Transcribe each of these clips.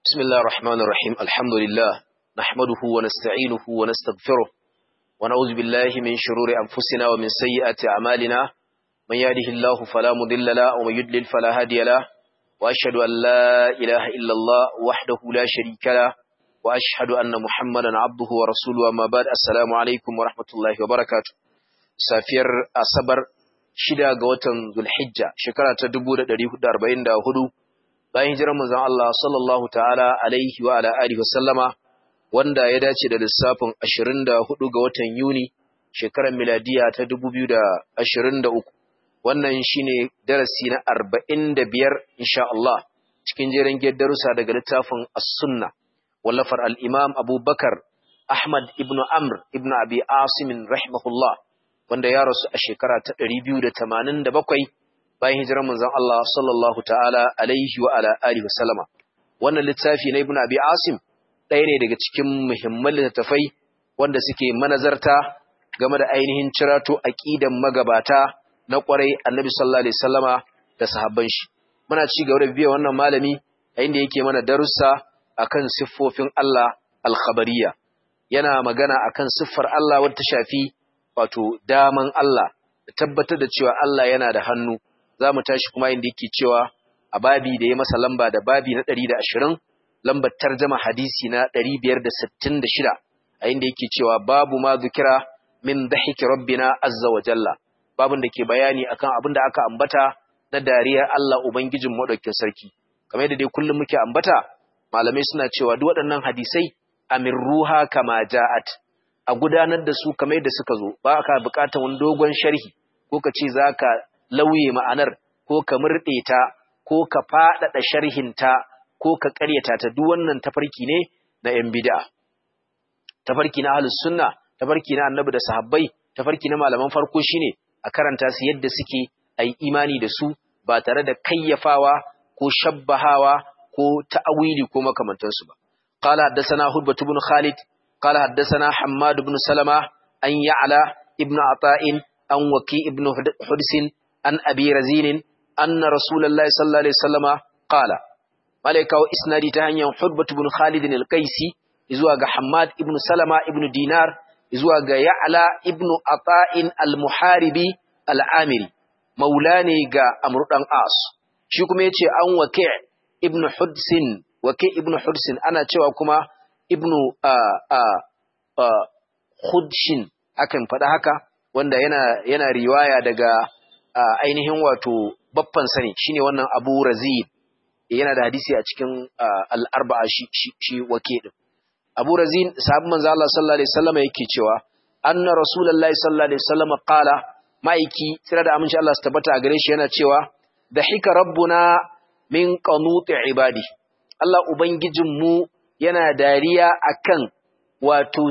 بسم الله الرحمن الرحيم الحمد لله نحمده ونستعينه ونستغفره ونعوذ بالله من شرور أنفسنا ومن سيئات أعمالنا من يهده الله فلا مضل له ومن يضلل فلا هادي له وأشهد أن لا إله إلا الله وحده لا شريك له وأشهد أن محمدا عبده ورسوله أما بعد السلام عليكم ورحمة الله وبركاته سافير أصبر shida ga watan Zulhijja shekara ta 1444 bayan hijirar manzon Allah sallallahu ta'ala alaihi wa ala alihi wasallama wanda ya dace da lissafin 24 ga watan Yuni shekarar miladiya ta 2023 wannan shine darasi na 45 insha Allah cikin jerin darussa daga littafin As-Sunna wallafar al-Imam Abu Bakar Ahmad ibn Amr ibn Abi Asim rahimahullah wanda ya rasu a shekara ta 287 bayan hijirar manzon Allah sallallahu ta'ala alaihi wa ala alihi wa sallama wannan littafi na Ibn Abi Asim ɗaya ne daga cikin muhimman littattafai wanda suke manazarta game da ainihin cirato aqidan magabata na ƙwarai Annabi sallallahu alaihi wasallama da sahabban shi muna ci gaba da biya wannan malami a inda yake mana darussa akan siffofin Allah al-khabariyya yana magana akan siffar Allah wadda ta shafi wato daman Allah da tabbatar da cewa Allah yana da hannu za mu tashi kuma inda yake cewa a babi da ya masa lamba da babi na 120 lambar tarjama hadisi na 566 a inda yake cewa babu ma zukira min dhahiki rabbina azza wa jalla babun da ke bayani akan abin da aka ambata na dariyar Allah ubangijin madaukakin sarki kamar yadda dai kullum muke ambata malamai suna cewa duk waɗannan hadisai amirruha kama ja'at a gudanar da su kamar yadda suka zo ba ka buƙatar wani dogon sharhi ko ka ce za ka lauye ma'anar ko ka murɗe ta ko ka faɗaɗa sharhinta ko ka ƙaryata ta duk wannan tafarki ne na ‘yan bida. Tafarki na ahlus sunna, tafarki na annabi da sahabbai, tafarki na malaman farko shine a karanta su yadda suke a yi imani da su ba tare da kayyafawa ko shabbahawa ko ta'awili ko makamantansu ba. قال حدثنا هدبة بن خالد قال حدثنا حماد بن سلمة أن يعلى ابن عطاء أن وكي ابن حدس أن أبي رزين أن رسول الله صلى الله عليه وسلم قال ملك إسنادي تهنيا حدبة بن خالد القيسي إزواج حماد ابن سلمة ابن دينار إزواج يعلى ابن عطاء المحاربي العامري مولاني جا أمر الأنقاص شكم يتي أن وكي ابن حدس وكي ابن حدس أنا تشوى كما ابن آآ آآ خدشن akan faɗa haka wanda yana yana riwaya daga ainihin wato baffan sani shine wannan Abu Razid yana da hadisi a cikin al-arba'a shi shi wake din Abu Razid sahabban manzo Allah sallallahu alaihi wasallam yake cewa anna rasulullahi sallallahu alaihi wasallam qala maiki tsira da aminci Allah su tabbata a gare shi yana cewa dahika rabbuna min qanuti ibadi Allah ubangijin mu yana dariya akan wato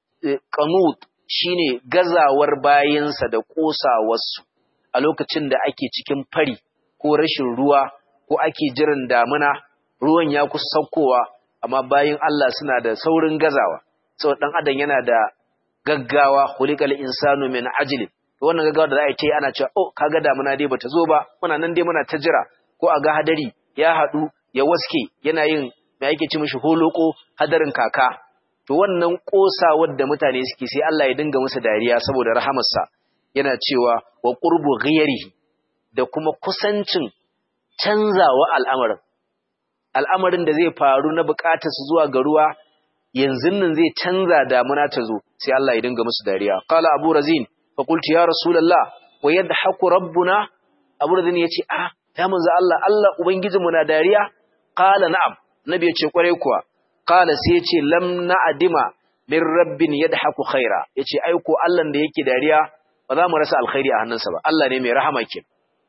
qanut shine gazawar bayinsa da ƙosawarsu a lokacin da ake cikin fari ko rashin ruwa ko ake jiran damuna ruwan ya kusa saukowa amma bayin Allah suna da saurin gazawa saboda dan adam yana da gaggawa hulikal insanu min ajlin wannan gaggawa da za a yi ana cewa oh kaga damuna dai bata zo ba muna nan dai muna ta jira ko a ga hadari ya haɗu ya waske yana yin me yake ci mishi holoko hadarin kaka to wannan ƙosawar da mutane suke sai Allah ya dinga musu dariya saboda rahamarsa yana cewa wa qurbu ghayrihi da kuma kusancin canzawa al'amarin al'amarin da zai faru na bukatar su zuwa ga ruwa yanzu nan zai canza damuna ta zo sai Allah ya dinga musu dariya qala abu razin fa qultu ya rasulullah wa yadhaku rabbuna abu razin yace ah ya manzo Allah Allah ubangijinmu na dariya qala na'am nabi yace kware kuwa Kala sai ya ce, Lam na adima min rabbin ya da haku khaira, ya ce, Aiko Allahn da yake dariya ba za mu rasa alkhairi a hannunsa ba, Allah ne mai rahama ke.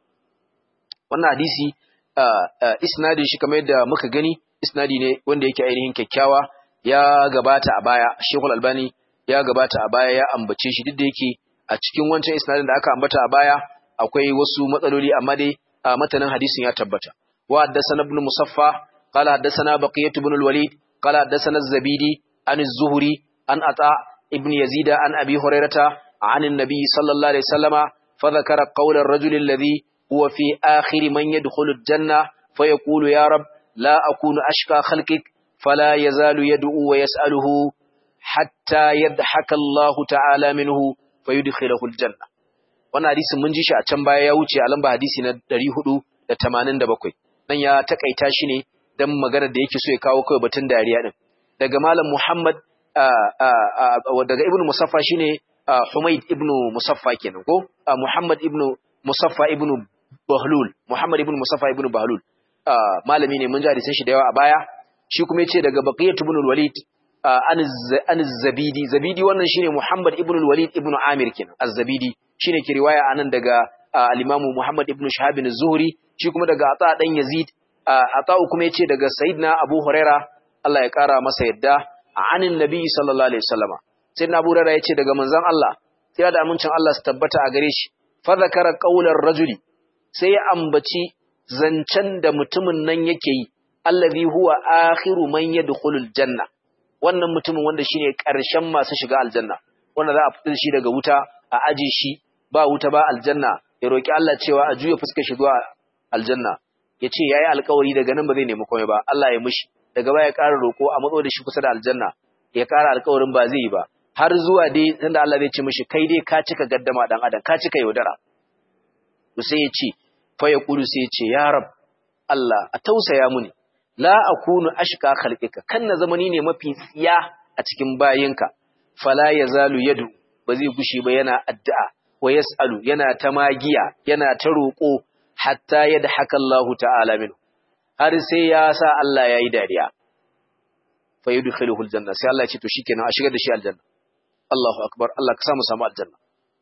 Wannan hadisi, isnadin shi kamar yadda muka gani, isnadi ne wanda yake ainihin kyakkyawa ya gabata a baya, Shekul Albani ya gabata a baya ya ambace shi duk da yake a cikin wancan isnadin da aka ambata a baya akwai wasu matsaloli amma dai matanin hadisin ya tabbata. Wa haddasa ibn Musaffa, قال حدثنا بقية بن الوليد قال حدثنا الزبيدي عن الزهري عن عطاء ابن يزيد عن أبي هريرة عن النبي صلى الله عليه وسلم فذكر قول الرجل الذي هو في آخر من يدخل الجنة فيقول يا رب لا أكون أشقى خلقك fala yazalu yad'u wa yas'aluhu hatta yadhaka Allahu ta'ala minhu fayudkhiluhu aljanna wannan hadisin mun ji shi a can baya ya wuce a lamba hadisi na 487 nan ya takaita shi ne dan maganar da yake so ya kawo kai batun dariya din daga malam Muhammad daga ibnu Musaffa shine Humayd ibnu Musaffa kenan ko Muhammad ibnu Musaffa ibnu Bahlul Muhammad ibnu Musaffa ibnu Bahlul malami ne mun ji hadisin shi da yawa a baya shi kuma yace daga Baqiyat ibn al-Walid an zabidi zabidi wannan shine Muhammad ibn al-Walid ibn Amir kenan az-Zabidi shine ke riwaya anan daga al-Imam Muhammad ibn Shahab az-Zuhri shi kuma daga Ata dan Yazid Ata kuma yace daga Sayyidina Abu Huraira Allah ya kara masa yadda anin Nabi sallallahu alaihi wasallama Sayyidina Abu Huraira yace daga manzon Allah sai da amincin Allah su tabbata a gare shi fa zakara qaular rajuli sai ya ambaci zancen da mutumin nan yake yi allazi huwa akhiru man yadkhulul janna wannan mutumin wanda shine ƙarshen masu shiga aljanna wanda za a fitar shi daga wuta a aje shi ba wuta ba aljanna ya roki Allah cewa a juya fuskar shi zuwa aljanna yace yayi alƙawari daga nan ba zai nemi komai ba Allah ya mishi daga baya ƙara roko a matso da shi kusa da aljanna ya ƙara alƙawarin ba zai yi ba har zuwa dai sanda Allah zai ce mishi kai dai ka cika gaddama dan adam ka cika yaudara to sai ya ce fa ya kudu sai ya ce ya rab Allah a tausaya muni la akunu ashqa khalqika kan na zamani ne mafi tsiya a cikin bayinka fala yazalu yadu ba zai gushi ba yana addu'a wa yasalu yana ta magiya yana ta roko hatta yadhaka Allahu ta'ala min har sai ya sa Allah yayi dariya fa yudkhiluhu aljanna sai Allah ya ce to shikenan a shigar da shi aljanna Allahu akbar Allah ka samu samu aljanna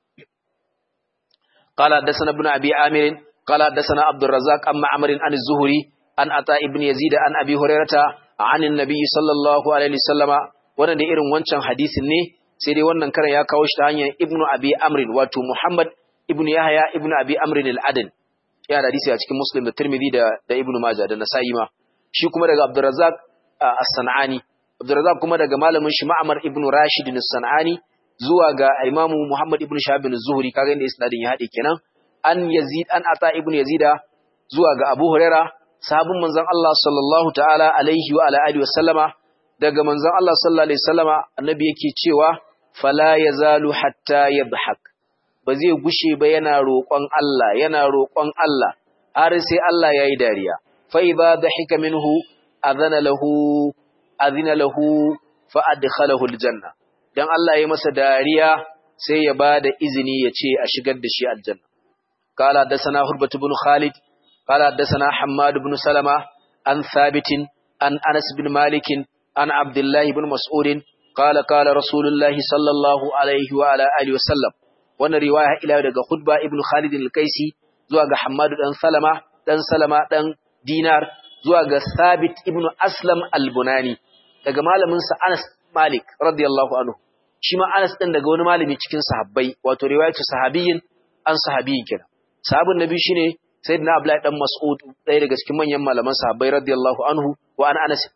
قال حدثنا ابن ابي عامر قال حدثنا عبد الرزاق عن معمر عن الزهري an ata ibn yazid an abi hurairata anin nabi sallallahu alaihi wasallama wannan da irin wancan hadisin ne sai dai wannan karan ya kawo shi ta hanyar ibn abi amrin wato muhammad ibn yahya ibn abi amrin al-adn ya da hadisi a cikin muslim da tirmidhi da da ibn majah da nasa'i ma shi kuma daga abdurrazzaq as-sanani abdurrazzaq kuma daga malamin shi ma'mar ibn rashid as-sanani zuwa ga imamu muhammad ibn shahab az-zuhri kaga inda isnadin ya hade kenan an yazid an ata ibn yazida zuwa ga abu hurairah sahabin manzon Allah sallallahu ta'ala alaihi wa ala alihi wa sallama daga manzon Allah sallallahu alaihi wasallama annabi yake cewa fala yazalu hatta yadhhak ba zai gushe ba yana roƙon Allah yana roƙon Allah har sai Allah yayi dariya fa idza dhahika minhu adhana lahu adhina lahu fa adkhalahu aljanna dan Allah ya masa dariya sai ya bada izini ya ce a shigar da shi aljanna qala dasana hurbatu ibn khalid قال حدثنا حماد بن سلمة عن ثابت عن أنس بن مالك عن عبد الله بن مسعود قال قال رسول الله صلى الله عليه وعلى آله وسلم وانا رواية إلى daga خطبة ابن خالد القيسي zuwa ga Hammad dan Salama dan Salama dan Dinar zuwa ga Thabit ibn Aslam al-Bunani daga malamin sa Anas Malik radiyallahu anhu shi ma Anas din daga wani malami cikin sahabbai wato riwayatu sahabiyyin an sahabiyyin kenan sahabin nabi shine sayyidina Abdullahi dan Mas'ud ɗaya daga cikin manyan malaman sahabbai radiyallahu anhu wa an Anas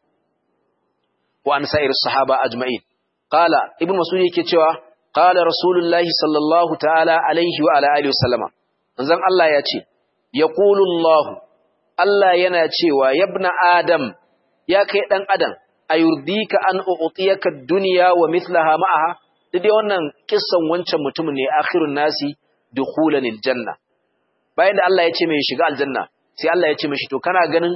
wa an sa'ir sahaba ajma'in qala ibn Mas'ud yake cewa qala rasulullahi sallallahu ta'ala alaihi wa ala alihi wasallama manzon Allah ya ce yaqulu Allah Allah yana cewa yabna adam ya kai dan adam ayurdika an u'tiyaka ad-dunya wa mithlaha ma'aha dai wannan kissan wancan mutumin ne akhirun nasi dukhulan aljanna bayan da Allah ya ce mai shiga aljanna sai Allah ya ce mishi to kana ganin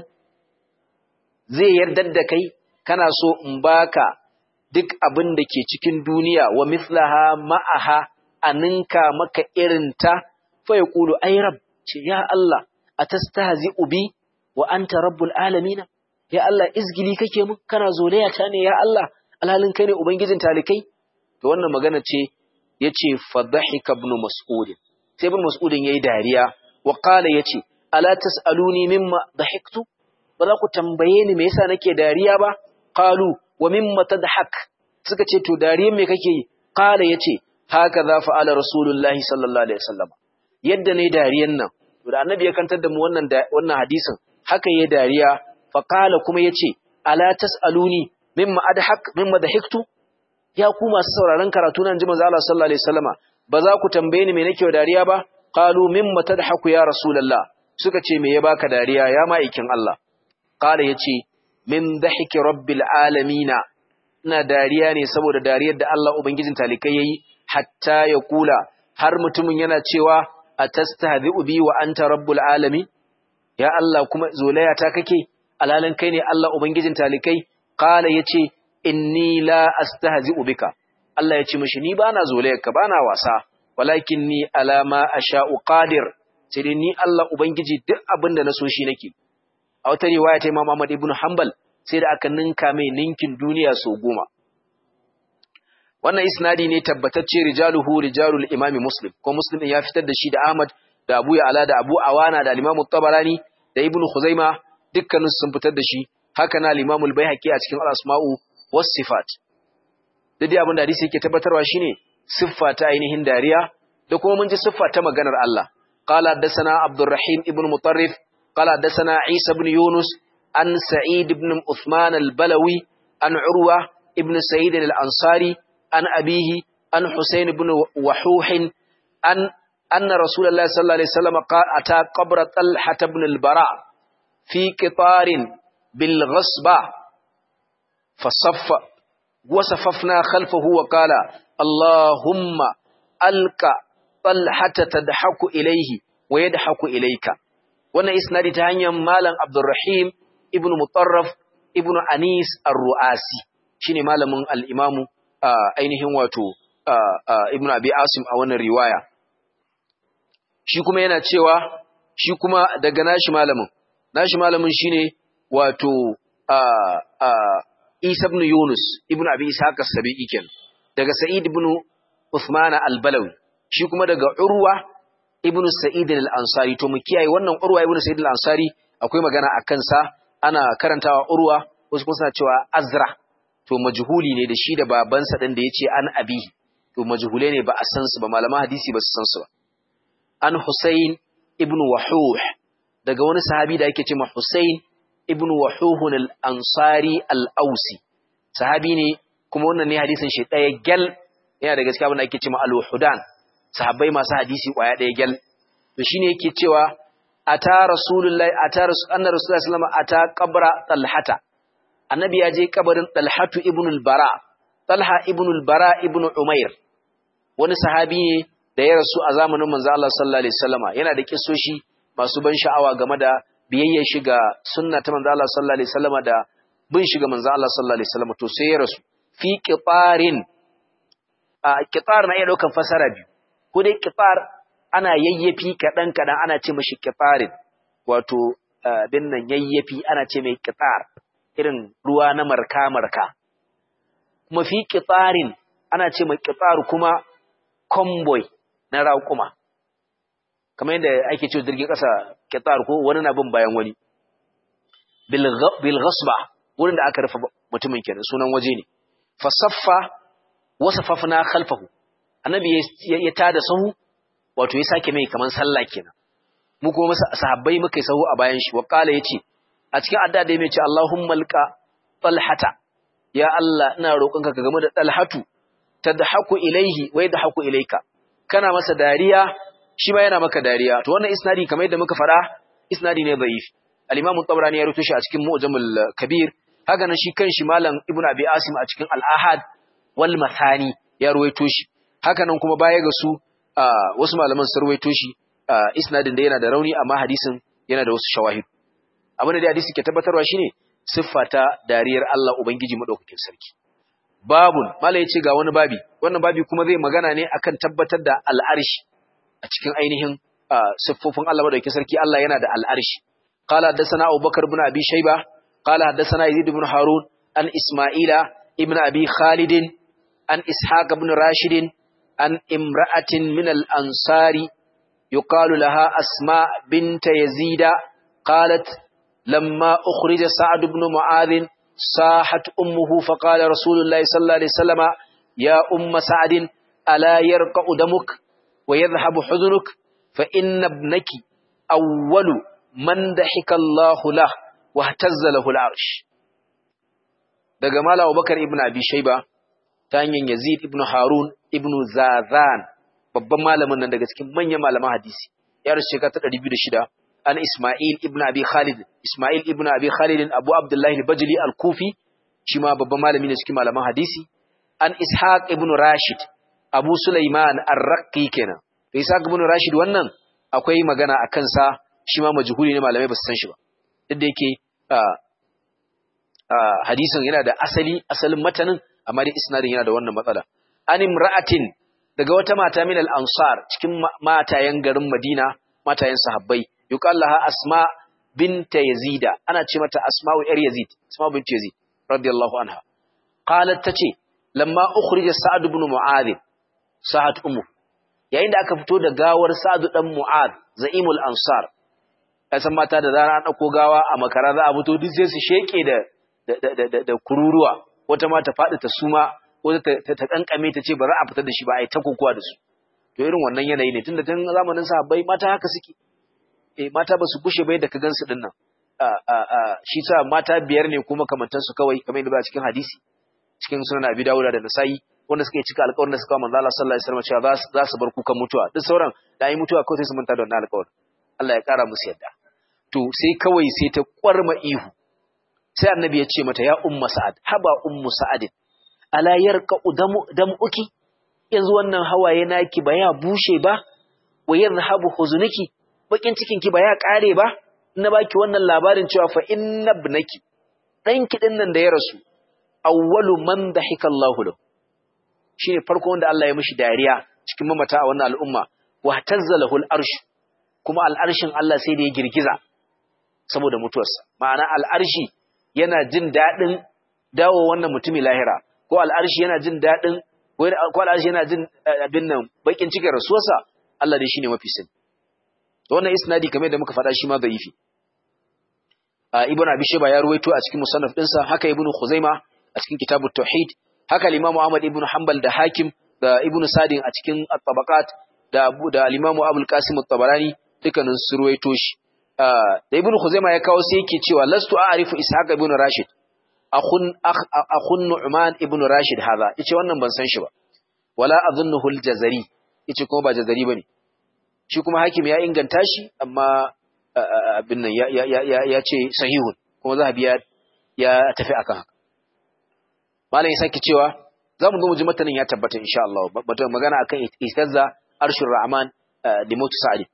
zai yardar da kai kana so in baka duk abin da ke cikin duniya wa mithlaha ma'aha aninka maka irinta fa yaqulu ay rab ce ya Allah atastahzi'u bi wa anta rabbul alamin ya Allah izgili kake mun kana zolaya ta ne ya Allah alhalin kai ne ubangijin talikai to wannan magana ce yace fadhahika ibn mas'ud sai ibn mas'ud yayi dariya wa qala yace ala tasaluni mimma dhahiktu ba za ku tambaye ni me yasa nake dariya ba qalu wa mimma tadhak suka ce to dariyan me kake yi qala yace haka za fa'ala rasulullahi sallallahu alaihi wasallam yadda ne dariyan nan to da annabi ya kantar da mu wannan wannan hadisin haka yayi dariya fa qala kuma yace ala tasaluni mimma adhak mimma dhahiktu ya ku masu sauraron karatu nan ji manzo Allah sallallahu alaihi wasallama ba za ku tambaye ni me nake dariya ba qalu mimma tadhaku ya rasulullah suka ce me ya baka dariya ya ma'aikin Allah qala yace min dhahiki rabbil alamina ina dariya ne saboda dariyar da Allah ubangijin talikai yayi hatta ya kula har mutumin yana cewa atastahzi'u bi wa anta rabbul alamin ya Allah kuma zolaya ta kake alalan kai ne Allah ubangijin talikai qala yace inni la astahzi'u bika Allah yace mishi ni bana zolayarka bana wasa walakin ni alama asha'u qadir sai dai ni Allah ubangiji duk abin da na so shi nake a wata riwaya ta Imam Ahmad ibn Hanbal sai da aka ninka mai ninkin duniya so goma wannan isnadi ne tabbatacce rijaluhu rijalul imami muslim ko muslim ya fitar da shi da Ahmad da Abu Ya'la da Abu Awana da Imam Tabarani da Ibn Khuzaima dukkanin sun fitar da shi haka na Imam al-Baihaqi a cikin al-Asma'u was Sifat dai abin da hadisi yake tabbatarwa shine siffa ta ainihin dariya da kuma mun ji siffa ta maganar Allah qala haddathana Abdurrahim ibn Mutarrif qala haddathana Isa ibn Yunus an Sa'id ibn Uthman al-Balawi an Urwa ibn Sa'id al-Ansari an abihi an Husayn ibn Wahuh an anna Rasulullah sallallahu alaihi wasallam ata qabr Talha ibn al-Bara fi qitarin bil ghasba fasaffa وصففنا خلفه وقال اللهم ألقى طلحة تضحك إليه ويضحك إليك وانا إسنادي تهنيا مالا عبد الرحيم ابن مطرف ابن أنيس الرؤاسي شيني مالا من الإمام آه أينهم واتو آه آه ابن أبي عاصم أولا رواية shi kuma yana cewa shi kuma daga nashi malamin nashi malamin shine wato Isa ibn Yunus ibn Abi Ishaq as-Sabi'i ken daga Sa'id ibn Uthman al-Balawi shi kuma daga Urwa ibn Sa'id al-Ansari to mu kiyaye wannan Urwa ibn Sa'id al-Ansari akwai magana akan sa ana karantawa Urwa wasu kuma suna cewa Azra to majhuli ne da shi da babansa din da yace an abihi to majhule ne ba a san su ba malaman hadisi ba su san su ba an Husayn ibn Wahuh daga wani sahabi da yake cewa Husayn ibn Wahuhun al-Ansari al-Ausi sahabi ne kuma wannan ne hadisin shi ɗaya gyal yana da gaskiya wanda ake cewa al-Hudan sahabbai masu hadisi kwaya ɗaya gyal to shine yake cewa ata rasulullahi ata anna rasulullahi sallallahu alaihi wasallam ata qabra talhata annabi ya je kabarin talhatu ibn al-bara talha ibn al-bara ibn umair wani sahabi ne da ya rasu a zamanin manzo Allah sallallahu alaihi wasallama yana da kissoshi masu ban sha'awa game da biyayyar shi ga sunna ta manzo Allah sallallahu alaihi wasallama da bin shi ga manzo Allah sallallahu alaihi wasallama to sai ya rasu fi qitarin a qitar na iya daukan fasara biyu ko dai qitar ana yayyafi kadan kadan ana ce mishi qitarin wato bin nan yayyafi ana ce mai qitar irin ruwa na marka marka kuma fi qitarin ana ce mai qitar kuma convoy na raƙuma kamar yadda ake ce jirgin ƙasa ƙetar ko wani na bin bayan wani bil ghasba wurin da aka rufe mutumin kenan sunan waje ne fasaffa wasafafna khalfahu annabi ya tada sahu wato ya sake mai kaman sallah kenan mu kuma sahabbai muka yi sahu a bayan shi wa qala yace a cikin adda da ya ce Allahumma alqa talhata ya Allah ina roƙonka ka game da talhatu tadhaku ilaihi wa yadhaku ilaika kana masa dariya shi ma yana maka dariya to wannan isnadi kamar yadda muka fara isnadi ne da'if al-imam at-tabrani ya rubuta shi a cikin mu'jamul kabir haka nan shi kanshi malam ibnu abi asim a cikin al-ahad wal mathani ya ruwaito shi haka nan kuma baya ga su wasu malaman sun ruwaito shi isnadin da yana da rauni amma hadisin yana da wasu shawahid abin da hadisi ke tabbatarwa shine siffa ta dariyar Allah ubangiji madaukakin sarki babun mala yace ga wani babi wannan babi kuma zai magana ne akan tabbatar da al'arshi a cikin ainihin siffofin Allah madaukakin sarki Allah yana da al'arshi qala hadathana abubakar ibn abi shayba qala hadathana yazid ibn harun an isma'ila ibn abi khalid an ishaq ibn rashid an imra'atin min al-ansari yuqalu laha asma bint yazida qalat lamma ukhrija sa'd ibn mu'adh صاحت أمه فقال رسول الله صلى الله عليه وسلم يا أم سعد ألا يرقع دمك ويذهب حزنك فإن ابنك أول من ضحك الله له واهتز له العرش daga mala Abubakar ibn Abi Shayba ta hanyar Yazid ibn Harun ibn Zazan babban malamin nan daga cikin manyan malaman hadisi ya rasu shekara ta 206 an Isma'il ibn Abi Khalid Isma'il ibn Abi Khalid Abu Abdullah al-Bajli al-Kufi shi ma babban malami ne cikin malaman hadisi an Ishaq ibn Rashid Abu Sulaiman ar-Raqi kenan to Ishaq ibn Rashid wannan akwai magana a kansa shi ma majhuli ne malamai ba su san shi ba duk da yake hadisin yana da asali asalin matanin amma dai isnadin yana da wannan matsala an imra'atin daga wata mata min al-ansar cikin matayen garin Madina matayen sahabbai yuqallaha asma binta yazida ana ce mata asma'u yar yazid asma bint yazid radiyallahu anha qalat tace lamma ukhrija sa'ad ibn mu'adh sa'ad ummu yayin da aka fito da gawar sa'ad dan mu'adh za'imul ansar kasan mata da zara an dauko gawa a makara za a fito duk sai su sheke da da kururuwa wata ma ta faɗi ta suma wata ta kankame ta ce ba za a fitar da shi ba a yi ta kokowa da su to irin wannan yanayi ne tunda tun zamanin sahabbai mata haka suke eh mata ba su kushe bai da ka gansu din nan shi sa mata biyar ne kuma kamantan su kawai kamar yadda ba cikin hadisi cikin sunan Abi Dawud da Nasa'i wanda suka yi cika alƙawarin da suka manzo Allah sallallahu alaihi wasallam cewa za su bar kukan mutuwa duk sauran da yi mutuwa kawai sai su manta da wannan alƙawarin Allah ya ƙara musu yadda to sai kawai sai ta kwarma ihu sai annabi ya ce mata ya umma sa'ad haba ummu sa'ad ala yarqa damu damuki yanzu wannan hawaye naki ba ya bushe ba wa yadhhabu huzunuki bakin cikin ki ba ya kare ba na baki wannan labarin cewa fa inna ibnaki danki din nan da ya rasu awwalu man dahika Allahu lahu shine farko wanda Allah ya mishi dariya cikin mamata a wannan al'umma wa tazzalahu al-arsh kuma al-arshin Allah sai da ya girgiza saboda mutuwarsa ma'ana al-arshi yana jin dadin dawo wannan mutumi lahira ko al-arshi yana jin dadin ko al-arshi yana jin abin nan bakin cikin rasuwarsa Allah dai shine mafi sani to wannan isnadi kamar da muka faɗa shi ma da'ifi ibn abi shayba ya ruwaito a cikin musannaf dinsa haka ibn khuzaima a cikin kitabut tauhid haka al-Imam Ahmad ibn Hanbal da Hakim da Ibn Sadin a cikin At-Tabaqat da Abu da al-Imam Abul Qasim At-Tabarani dukkanin su ruwaito shi da Ibn Khuzaimah ya kawo sai yake cewa lastu a'rifu Ishaq ibn Rashid akhun akhun Nu'man ibn Rashid hadha yace wannan ban san shi ba wala adhunnuhu al-Jazari yace kuma ba Jazari bane shi kuma Hakim ya inganta shi amma abin nan ya ya ya ce sahihun kuma Zahabi ya ya tafi akan haka malam ya sake cewa za mu zo mu ji matanin ya tabbata insha Allah batun magana akan istazza arshur rahman da mutu sa'id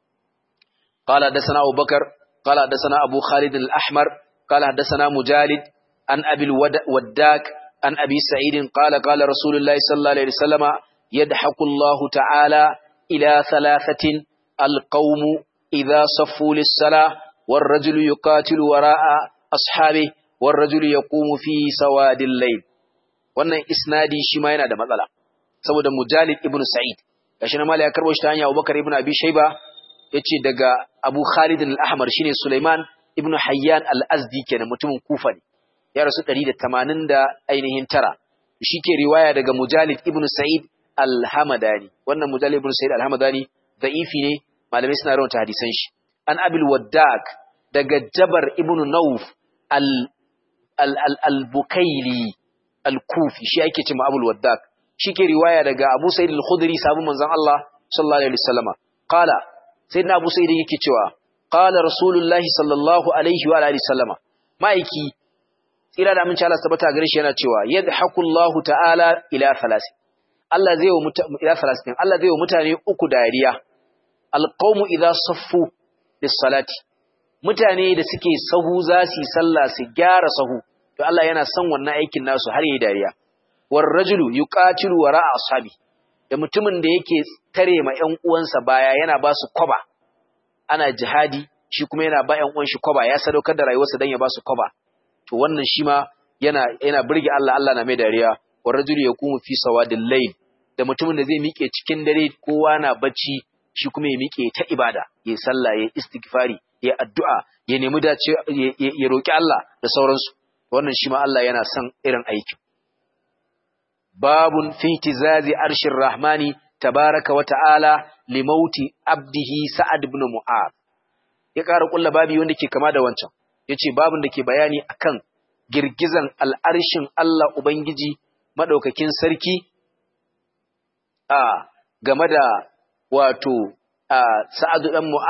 qala hadathana Abu Bakar qala hadathana Abu Khalid al-Ahmar qala hadathana Mujalid an Abi al-Waddak an Abi Sa'id qala qala Rasulullah sallallahu alaihi wasallam yadhaku Allah ta'ala ila thalathatin al-qawm idha saffu lis-salah والرجل يقاتل وراء أصحابه والرجل يقوم في سواد الليل wannan isnadi shi ma yana da matsala saboda Mujalid ibn Sa'id gashi na mala ya karbo shi ta hanya Abubakar ibn Abi Shayba yace daga Abu Khalid al-Ahmar shine Sulaiman ibn Hayyan al-Azdi kenan mutumin Kufa ne ya rasu 180 da ainihin tara shike riwaya daga Mujalid ibn Sa'id al-Hamadani wannan Mujalid ibn Sa'id al-Hamadani da'ifi ne malamai suna rawanta hadisan shi an Abil Waddak daga Jabar ibn Nawf al al-Bukaili al-Kufi shi ake cewa Abul Waddak shike riwaya daga Abu Sa'id al-Khudri sabu manzon Allah sallallahu alaihi wasallama qala sayyidina Abu Sa'id yake cewa qala Rasulullahi sallallahu alaihi wa alihi wasallama maiki tsira da aminci Allah tabbata gare shi yana cewa yadhaku Allah ta'ala ila thalasi Allah zai wa ila thalasin Allah zai wa mutane uku dariya alqawmu idza saffu lis-salati mutane da suke sahu za su yi sallah su gyara sahu to Allah yana son wannan aikin nasu har yayi dariya war rajulu yuqatilu wara'a ashabi da mutumin da yake tare ma ƴan uwansa baya yana ba su kwaba ana jihadi shi kuma yana ba ƴan uwan shi kwaba ya sadaukar da rayuwarsa dan ya ba su kwaba to wannan shi ma yana yana burge Allah Allah na mai dariya war rajulu yaqumu fi sawadil layl da mutumin da zai miƙe cikin dare kowa na bacci shi kuma ya miƙe ta ibada ya sallah ya istighfari ya addu'a ya nemi dace ya roki Allah da sauransu wannan shi ma Allah yana son irin aikin babun fi tizazi arshir rahmani tabaraka wa ta'ala limauti abdihi sa'ad ibn mu'ad ya ƙara ƙulla babi wanda ke kama da wancan yace babun da ke bayani akan girgizan al'arshin Allah ubangiji madaukakin sarki a game da wato sa'ad dan mu'az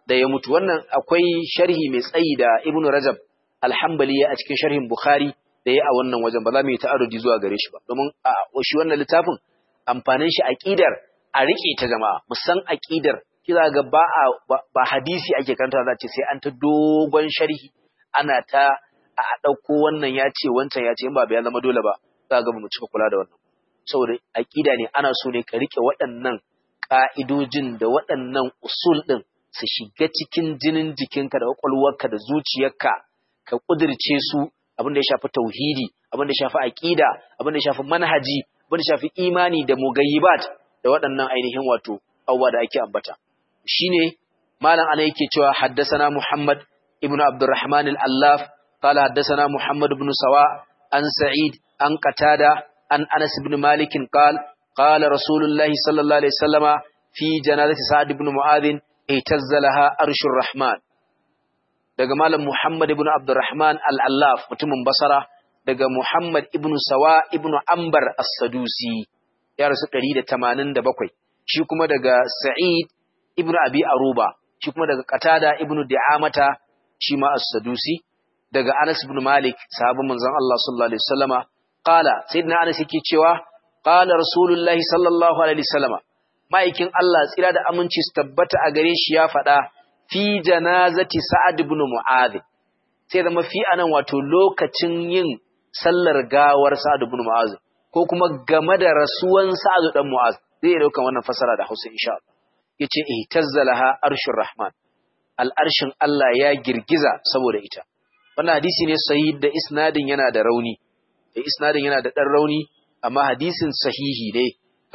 da ya mutu wannan akwai sharhi mai tsayi da Ibn Rajab Al-Hanbali a cikin sharhin Bukhari da ya a wannan wajen ba za mu yi ta'arudi zuwa gare shi ba domin a shi wannan littafin amfanin shi aqidar a rike ta jama'a musan aqidar kiza ga ba ba hadisi ake karanta za ce sai an ta dogon sharhi ana ta a dauko wannan ya ce wancan ya ce in ba ya zama dole ba za ga mu cika kula da wannan saboda aqida ne ana so ne ka rike waɗannan ka'idojin da waɗannan usul din su shiga cikin jinin jikinka da kwakwalwarka da zuciyarka ka kudirce su abin da ya shafi tauhidi abin da ya shafi aqida abin da ya shafi manhaji abin da ya shafi imani da mugayyibat da waɗannan ainihin wato abubuwa da ake ambata shine malam ana yake cewa haddasana Muhammad ibn Abdurrahman al-Allaf qala haddasana Muhammad ibn Sawa an Sa'id an Qatada an Anas ibn Malik qala qala Rasulullah sallallahu alaihi wasallama fi janazati Sa'd ibn Mu'adh ihtazzalaha arshur Rahman daga malam Muhammad ibn Abdurrahman al-Allaf mutumin Basra daga Muhammad ibn Sawa ibn Ambar as-Sadusi ya rasu 187 shi kuma daga Sa'id ibn Abi Aruba shi kuma daga Qatada ibn Di'amata shi ma as-Sadusi daga Anas ibn Malik sahabban manzon Allah sallallahu alaihi wasallama qala sayyidina Anas yake cewa qala Rasulullahi sallallahu alaihi wasallama ma'aikin Allah tsira da aminci su tabbata a gare shi ya faɗa fi janazati Sa'ad ibn Mu'adh sai zama fi anan wato lokacin yin sallar gawar Sa'ad ibn Mu'adh ko kuma game da rasuwan Sa'ad dan Mu'adh zai dauka wannan fasara da Hausa insha Allah yace ihtazzalaha arshur rahman al'arshin Allah ya girgiza saboda ita wannan hadisi ne sahih da isnadin yana da rauni da isnadin yana da dan rauni amma hadisin sahihi ne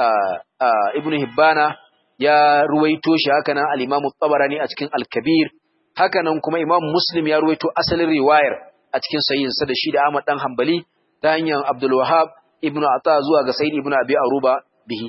ibnu hibbana ya ruwaito shi haka nan al-imam tabarani a cikin al-kabir haka nan kuma imam muslim ya ruwaito asalin riwayar a cikin sahihin sa da shi da Ahmad dan Hanbali ta hanyar Abdul Wahhab ibnu Ata zuwa ga Sayyid ibnu Abi Aruba bihi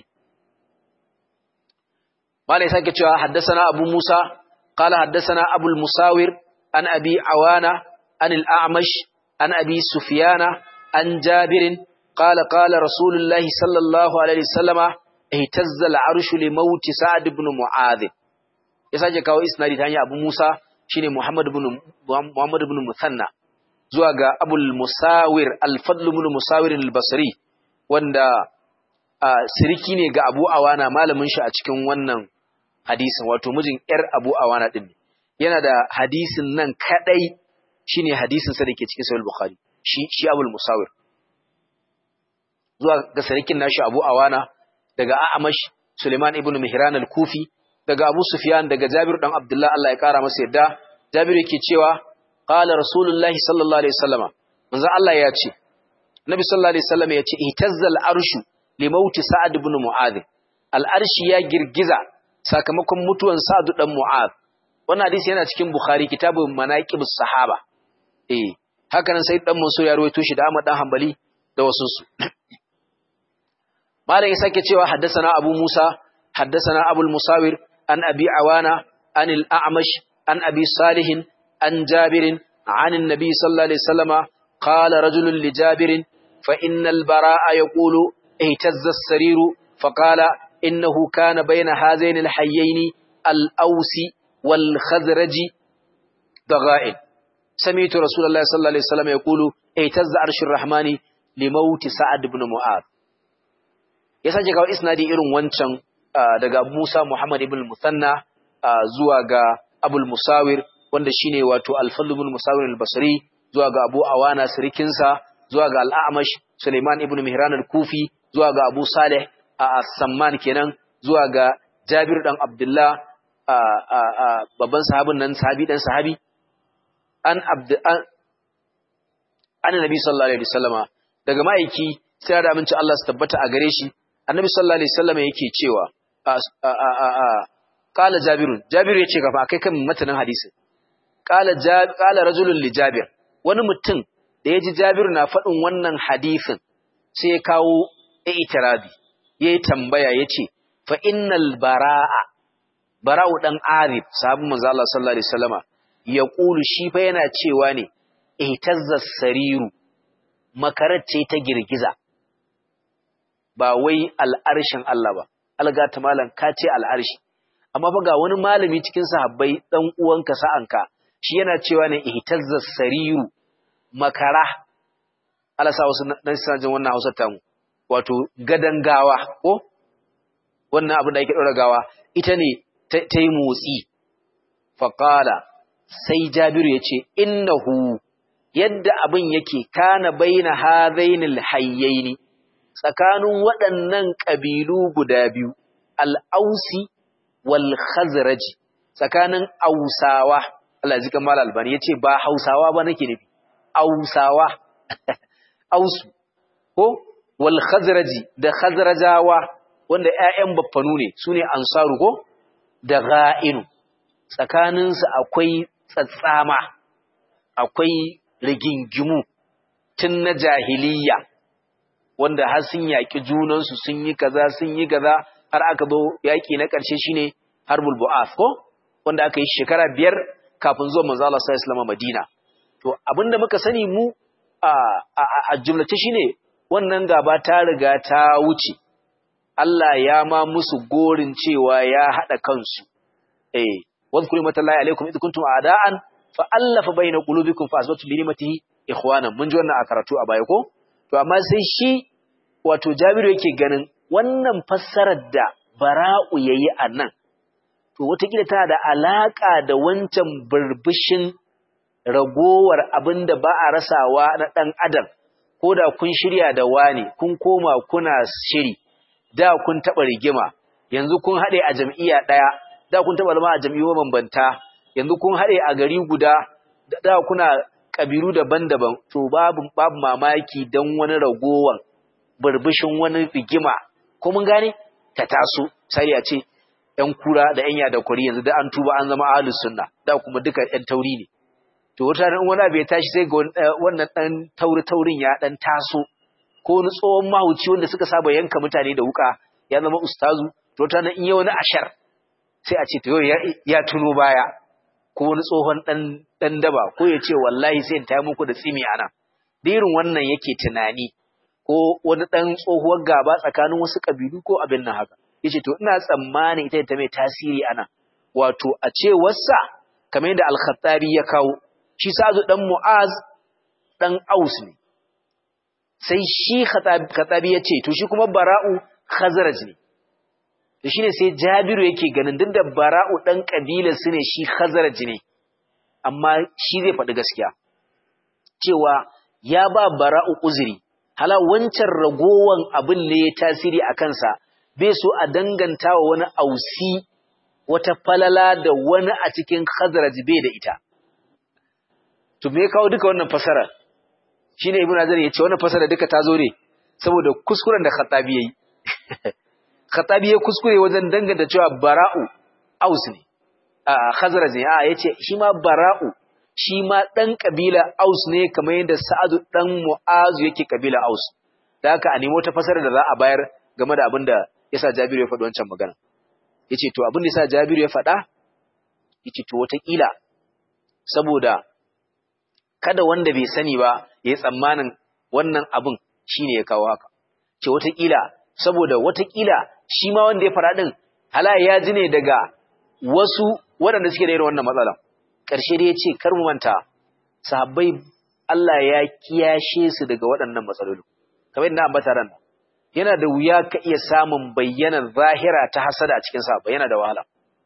malai sake cewa haddasana abu musa qala haddasana abu musawir an abi awana an al-a'mash an abi sufyana an jabir qala qala rasulullahi sallallahu alaihi wasallama ihtazza al-arshu li maut sa'd ibn mu'adh ya sake kawo isnadi ta hanyar abu musa shine muhammad ibn muhammad ibn musanna zuwa ga abu musawir al-fadl ibn musawir al-basri wanda siriki ne ga abu awana malamin shi a cikin wannan hadisin wato mijin ‘yar abu awana ɗin ne, yana da hadisin nan kaɗai shi ne hadisin sa da ke cikin sahih bukhari shi shi abul musawir zuwa ga sarikin nashi abu awana daga a'amash suleiman ibn mihran al-kufi daga abu sufyan daga jabir dan abdullah Allah ya kara masa yadda jabir yake cewa qala rasulullahi sallallahu alaihi wasallama manzo Allah ya ce nabi sallallahu alaihi wasallama ya ce ihtazzal arshu li mauti sa'ad ibn mu'adh al-arshi ya girgiza sakamakon mutuwan Sa'd dan Mu'adh wannan hadisi yana cikin Bukhari kitabun Manaqibus Sahaba eh haka nan sai dan Mansur ya rawaito shi da Ahmad dan Hanbali da wasu su Malam ya sake cewa haddathana Abu Musa haddathana Abu Musawir an Abi Awana an al-A'mash an Abi Salih an Jabir عن النبي صلى الله عليه وسلم قال رجل لجابر فإن البراء يقول اهتز السرير فقال إنه كان بين هذين الحيين الأوس والخزرج ضغائن سمعت رسول الله صلى الله عليه وسلم يقول اهتز عرش الرحمن لموت سعد بن معاذ yasa kawo isnadi irin wancan daga Musa Muhammad ibn Musanna zuwa ga Abul Musawir wanda shine wato Al-Fadl ibn Musawir al-Basri zuwa ga Abu Awana sirikinsa zuwa ga Al-A'mash Sulaiman ibn Mihran al-Kufi zuwa ga Abu Saleh a Samman kenan zuwa ga Jabir dan Abdullah babban sahabin nan sahabi dan sahabi an abd an Nabi sallallahu alaihi wasallama daga ma'aiki sai da aminci Allah su tabbata a gare shi Annabi sallallahu alaihi wasallama yake cewa qala Jabir Jabir yace gaba kai kan matanin hadisi qala qala rajulun li Jabir wani mutum da yaji Jabir na faɗin wannan hadisin sai ya kawo i'tirabi yayi tambaya yace fa innal baraa bara'u dan arif sahabin manzo Allah sallallahu alaihi wasallama yaqulu shi fa yana cewa ne ihtazza sariru makarar ce ta girgiza ba wai al'arshin Allah ba alga ta malan ka ce al'arshi amma fa ga wani malami cikin sahabbai dan uwanka sa'anka shi yana cewa ne ihtazza sariru makara Allah sa wasu dan sajin wannan Hausa tamu wato gadan gawa ko wannan abin da yake dora gawa ita ne ta yi motsi faqala sai Jabiru yace innahu yadda abin yake kana baina hadainil hayyaini tsakanin waɗannan ƙabilu guda biyu al-ausi wal khazraji tsakanin ausawa Allah ya ji kamar albani yace ba hausawa ba nake nufi ausawa ausu ko wal khazraji da khazrajawa wanda ƴaƴan baffanu ne sune ansaru ko da ga'inu tsakanin su akwai tsatsama akwai rigingimu tun na jahiliya wanda har sun yaƙi junansu sun yi kaza sun yi kaza har aka zo yaƙi na ƙarshe shine harbul bu'ath ko wanda aka yi shekara biyar kafin zuwa manzo Allah sallallahu alaihi wasallam Madina to abinda muka sani mu a a jumlace shine wannan gaba ta riga ta wuce Allah ya ma musu gorin cewa ya hada kansu eh wadhkuru matallahi alaikum id kuntum a'da'an fa allafa baina qulubikum fa asbatu bi ni'matihi ikhwanan mun ji wannan a karatu a baya ko to amma sai shi wato Jabiru yake ganin wannan fassarar da Bara'u yayi a nan to wataƙila tana da alaƙa da wancan burbushin ragowar abin da ba a rasawa na ɗan adam ko da kun shirya da wani kun koma kuna shiri da kun taɓa rigima yanzu kun haɗe a jam'iyya ɗaya da kun taɓa zama a jam'iyyu mabambanta yanzu kun haɗe a gari guda da kuna ƙabilu daban-daban to babu babu mamaki don wani ragowar burbushin wani rigima ko mun gane ta taso sai a ce ‘yan kura da ‘yan yada kwari yanzu da an tuba an zama ahalus sunna da kuma duka ‘yan tauri ne. To wata ran wani abu ya tashi sai ga wannan ɗan tauri taurin ya ɗan taso ko wani tsohon mahauci wanda suka saba yanka mutane da wuka ya zama ustazu to wata ran in yi wani ashar sai a ce to yau ya tuno baya ko wani tsohon ɗan ɗan daba ko ya ce wallahi sai in taya muku da tsimi ana. Da irin wannan yake tunani ko wani ɗan tsohuwar gaba tsakanin wasu ƙabilu ko abin nan haka. yace to ina tsammanin ita ta mai tasiri ana wato a cewarsa kamar yadda al-Khattabi ya kawo shi Sa'adu dan Mu'az dan Aus ne sai shi Khattabi ya ce to shi kuma Bara'u Khazraj ne to shine sai Jabiru yake ganin duk da Bara'u dan kabilar su ne shi Khazraj ne amma shi zai faɗi gaskiya cewa ya ba Bara'u uzuri hala wancan ragowan abin ne ya tasiri a kansa bai so a danganta wa wani ausi wata falala da wani a cikin khazraj bai da ita to me kawo duka wannan fasara shine ibnu azar ya ce wannan fasara duka ta zo ne saboda kuskuren da khatabi yayi khatabi ya kuskure wajen danganta cewa bara'u aus ne a khazraj ne a yace shi ma bara'u shi ma dan kabila aus ne kamar yadda sa'adu dan mu'azu yake kabila aus da haka a nemo ta fasara da za a bayar game da abin da yasa Jabiru ya faɗi wancan magana yace to abin da yasa Jabiru ya faɗa yace to wataƙila saboda kada wanda bai sani ba yayi tsammanin wannan abin shine ya kawo haka ce wataƙila saboda wataƙila shi ma wanda ya faɗa din hala ya ji ne daga wasu waɗanda suke da irin wannan matsala ƙarshe dai yace kar mu manta sahabbai Allah ya kiyashe su daga waɗannan matsaloli kamar yadda ambata ran yana da wuya ka iya samun bayyanar zahira ta hasada a cikin sa yana da wahala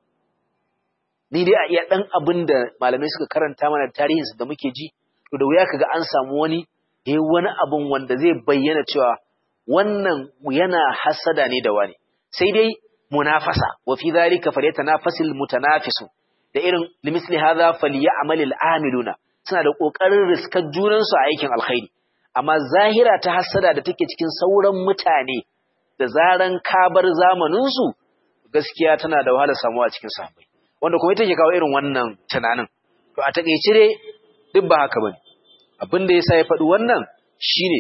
ni dai a iya dan abin da malamai suka karanta mana tarihinsu da muke ji to da wuya kaga an samu wani eh wani abun wanda zai bayyana cewa wannan yana hasada ne da wani sai dai munafasa wa fi dhalika falyatanafasil mutanafisu da irin limisli hadha falyamalil amiluna suna da kokarin riskar junansu a aikin alkhairi amma zahira ta hasada da take cikin sauran mutane da zaran kabar zamaninsu gaskiya tana da wahala samuwa cikin sahabbai wanda kuma ita ke kawo irin wannan tunanin to a takeice dai duk ba haka bane abin da yasa ya faɗi wannan shine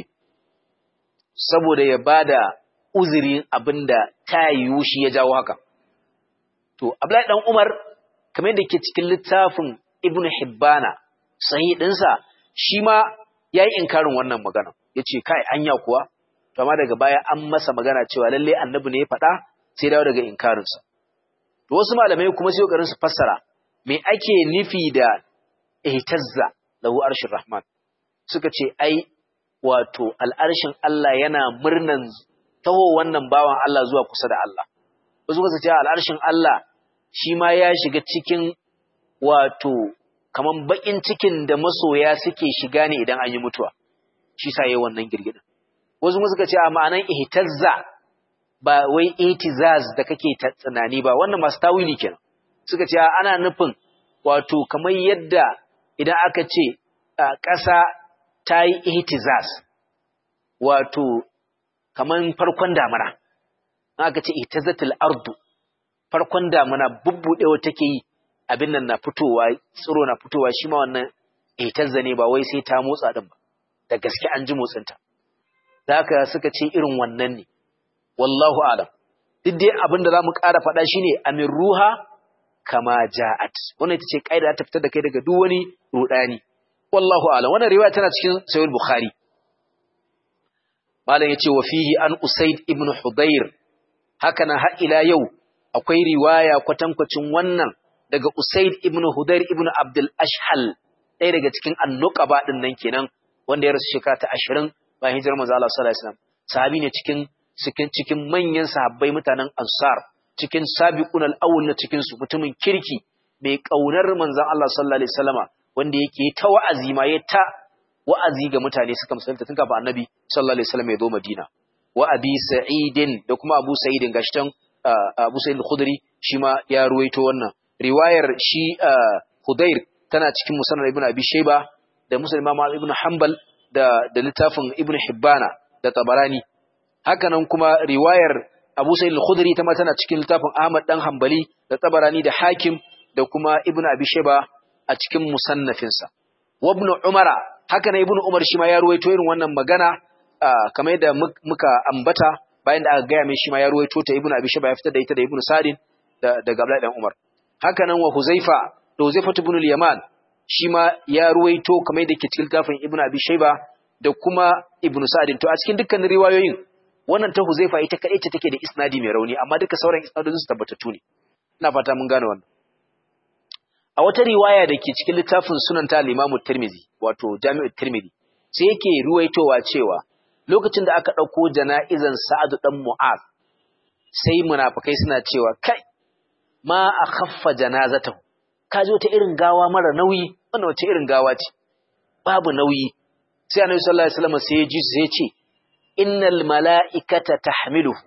saboda ya bada uzuri abinda ta yiwu shi ya jawo haka to Abdullahi dan Umar kamar yadda ke cikin littafin Ibn Hibbana sahih ɗinsa shi ma ya yi inkarin wannan magana ya ce kai anya kuwa to amma daga baya an masa magana cewa lalle annabi ne ya faɗa sai dawo daga inkarinsa to wasu malamai kuma sai kokarin su fassara me ake nufi da ihtazza lahu arshir rahman suka ce ai wato al'arshin Allah yana murnan taho wannan bawan Allah zuwa kusa da Allah wasu suka ce al'arshin Allah shi ma ya shiga cikin wato kaman bakin cikin da masoya suke shiga ne idan an yi mutuwa shi sa yayin wannan girgidin wasu kuma suka ce a ma'anan ihtazza ba wai itizaz da kake tsanani ba wannan masu tawili kenan suka ce ana nufin wato kamar yadda idan aka ce ƙasa ta yi ihtizaz wato kamar farkon damana aka ce ihtazatul ardu farkon damana bubbudewa take yi abin nan na fitowa tsiro na fitowa shi ma wannan ihtazza ne ba wai sai ta motsa din ba da gaske an ji motsinta da haka suka ce irin wannan ne wallahu alam duk dai abin da zamu ƙara faɗa shine amin ruha kama ja'at wannan ita ce kaida ta fitar da kai daga duk wani rudani wallahu alam wannan riwaya tana cikin sahih bukhari malam yace wa fihi an usaid ibn hudayr haka na har ila yau akwai riwaya kwatankwacin wannan daga usaid ibn hudayr ibn abdul ashhal ɗaya daga cikin annuqaba din nan kenan wanda ya rasu shekara ta 20 bayan hijirar manzo Allah sallallahu alaihi wasallam sahabi ne cikin cikin cikin manyan sahabbai mutanen ansar cikin sabiqun al-awwal na cikin su mutumin kirki mai kaunar manzon Allah sallallahu alaihi wasallama wanda yake ta wa'azi ma ya ta wa'azi ga mutane suka musulunta tun kafin annabi sallallahu alaihi wasallam ya zo Madina wa abi sa'idin da kuma abu sa'idin gashi tan abu sa'id al-khudri shi ma ya ruwaito wannan riwayar shi Hudayr tana cikin musannad ibn abi shayba da muslim imam ibn hanbal da da littafin ibn hibbana da tabarani haka nan kuma riwayar abu sa'id al-khudri ta ma tana cikin littafin ahmad dan hanbali da tabarani da hakim da kuma ibn abi shayba a cikin musannafinsa wa ibn umara haka na ibn umar shi ma ya ruwaito irin wannan magana kamar yadda muka ambata bayan da aka gaya mai shi ma ya ruwaito ta ibn abi shayba ya fitar da ita da ibn sadin da daga abdullahi dan umar haka nan wa huzaifa da huzaifa ibn al-yaman shi ma ya ruwaito kamar yadda ke cikin littafin ibn abi shayba da kuma ibn sadin to a cikin dukkanin riwayoyin wannan ta huzaifa ita kadai ce take da isnadi mai rauni amma duka sauran isnadodin su tabbatattu ne ina fata mun gane wannan a wata riwaya da ke cikin littafin sunan ta limamu tirmizi wato jami'ul tirmizi sai yake ruwaitowa cewa lokacin da aka ɗauko jana'izan sa'adu ɗan mu'az sai munafukai suna cewa kai ma a khaffa janazatahu ka ji wata irin gawa mara nauyi wannan wace irin gawa ce babu nauyi sai annabi sallallahu alaihi wasallam sai ya ji sai ya ce innal mala'ikata tahmiluhu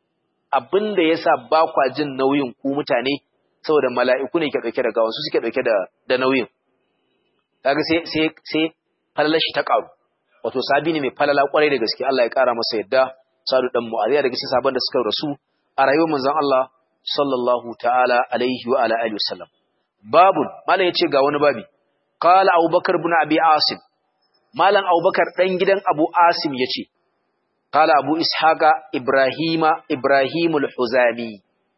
abinda yasa ba kwa jin nauyin ku mutane saboda mala'iku ne ke ɗauke da gawan su suke ɗauke da da nauyin kaga sai sai sai falalar shi ta ƙaru wato sabi ne mai falala kwarai da gaske Allah ya ƙara masa yadda sadu dan mu'aziya daga cikin sabon da suka rasu a rayuwar manzon Allah sallallahu ta'ala alaihi wa ala alihi wasallam babun malam yace ga wani babi qala abubakar ibn abi asim malam abubakar dan gidan abu asim yace qala abu ishaqa ibrahima ibrahimul huzami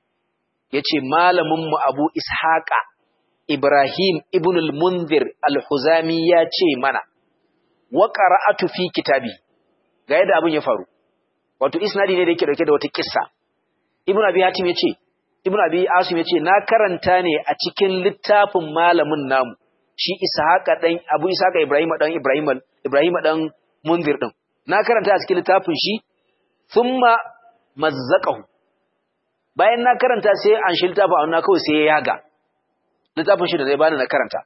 yace malamin mu Abu Ishaqa Ibrahim ibn al-Munzir al-Huzami ya ce mana wa qara'atu fi kitabi ga yadda abin ya faru wato isnadi ne da yake dauke da wata kissa Ibn Abi Hatim yace Ibn Abi Asim yace na karanta ne a cikin littafin malamin namu shi Ishaqa dan Abu Ishaqa Ibrahim dan Ibrahim Ibrahim dan Munzir din na karanta a cikin littafin shi thumma mazzaqahu bayan na karanta sai an shi littafin a kawai sai ya yaga littafin shi da zai bani na karanta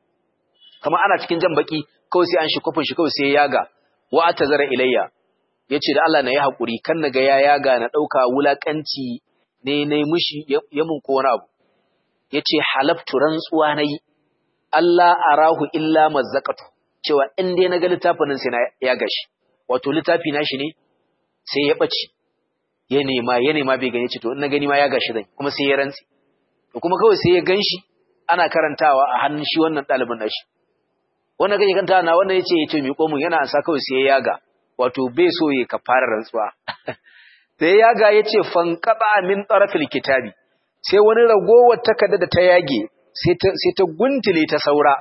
kama ana cikin jan baki kawai sai an shi kofin shi kawai sai ya yaga wa atazara ilayya yace da Allah na yi hakuri kan na ga ya yaga na dauka wulakanci ne ne mushi ya mun ko wani abu yace halaftu rantsuwa nayi Allah arahu illa mazzaqatu cewa in dai na ga littafin nan sai na yaga shi wato littafi na shi ne sai ya bace ya nema ya nema bai gani ce to in na gani ma ya gashi zan kuma sai ya rantsi to kuma kawai sai ya ganshi ana karantawa a hannun shi wannan ɗalibin nashi wannan kake kanta na wannan yace yace mi komun yana ansa kawai sai ya yaga wato bai so ya kafara rantsuwa sai ya yaga yace fanqaba min tarafil kitabi sai wani ragowar takarda da ta yage sai ta sai ta guntule ta saura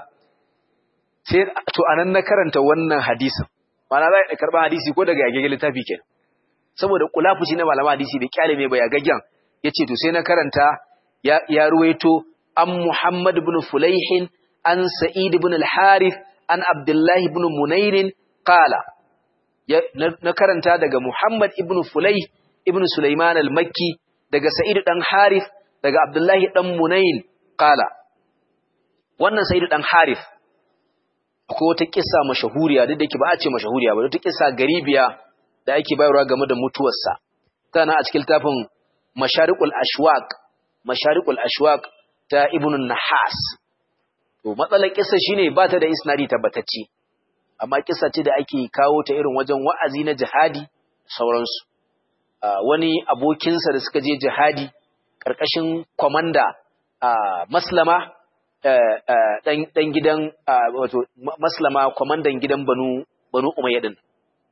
sai to anan na karanta wannan hadisin ma'ana za ka karba hadisi ko daga yage littafi kenan saboda kulafuci na malama hadisi bai kyale mai baya gaggen yace to sai na karanta ya, ya ruwaito an Muhammad ibn Fulayhin an Sa'id ibn al-Harith an Abdullah ibn Munairin qala na karanta daga Muhammad ibn Fulayh ibn Sulaiman al-Makki daga Sa'id dan Harith daga Abdullah dan Munayn qala wannan Sa'id dan Harith ko wata kissa mashahuriya duk da yake ba a ce mashahuriya ba wata kissa garibiya da ake bayarwa game da mutuwarsa tana a cikin tafin Masharikul Ashwaq Masharikul Ashwaq ta Ibn Nahas to matsalar kissa shine ba ta da isnadi tabbatacce amma kissa ce da ake kawo ta irin wajen wa'azi na jihadi sauransu wani abokinsa da suka je jihadi karkashin komanda Maslama dan gidan wato Maslama komandan gidan Banu Banu Umayya din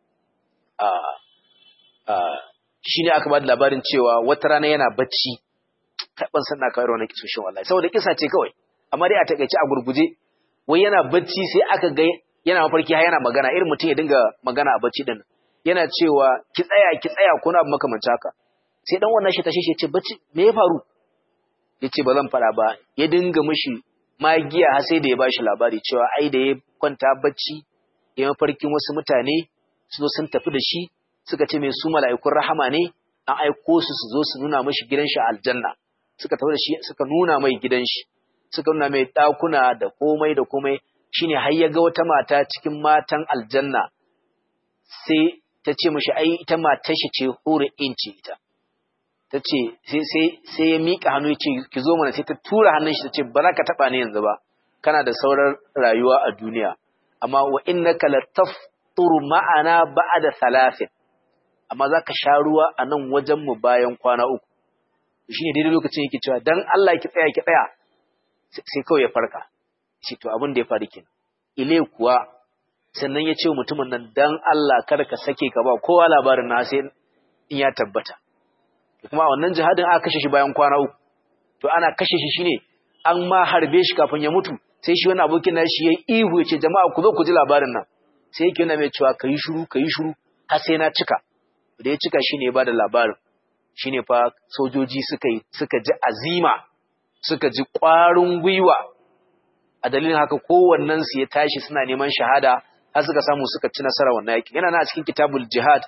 shi ne aka ba da labarin cewa wata rana yana bacci ban san na kawai wani kisoshin wallahi saboda kisa ce kawai amma dai a takaice a gurguje wai yana bacci sai aka ga yana mafarki har yana magana irin mutum ya dinga magana a bacci din yana cewa ki tsaya ki tsaya ko na makamancin haka sai dan wannan shi tashi shi ce bacci me ya faru yace ba zan fara ba ya dinga mishi magiya har sai da ya bashi labari cewa ai da ya kwanta bacci ya mafarkin wasu mutane su zo sun tafi da shi suka ce mai su mala'ikun rahama ne an aiko su su zo su nuna mashi gidan shi aljanna suka tafi da shi suka nuna mai gidan shi suka nuna mai ɗakuna da komai da komai shine har ya ga wata mata cikin matan aljanna sai ta ce mashi ai ita matar shi ce hore inci ita ta ce sai ya miƙa hannu ya ce ki zo mana sai ta tura hannun shi ta ce ba za ka taɓa ni yanzu ba kana da sauran rayuwa a duniya amma wa innaka lataftur ma'ana ba'da thalathin amma za ka sha ruwa a nan wajenmu bayan kwana uku shi ne daidai lokacin yake cewa don Allah ki tsaya ki tsaya sai kawai ya farka shi to abin da ya faru kenan ile kuwa sannan ya ce mutumin nan don Allah kada ka sake ka ba kowa labarin na sai in ya tabbata kuma a wannan jihadin aka kashe shi bayan kwana uku to ana kashe shi shine an ma harbe shi kafin ya mutu sai shi wani abokin na shi ya ihu ya ce jama'a ku zo ku ji labarin nan sai yake yana mai cewa ka yi shiru ka yi shiru har sai na cika da ya cika shi ne ba da labarin shi ne fa sojoji suka yi suka ji azima suka ji ƙwarin gwiwa a dalilin haka kowannensu ya tashi suna neman shahada har suka samu suka ci nasara wannan yakin yana na cikin kitabul jihad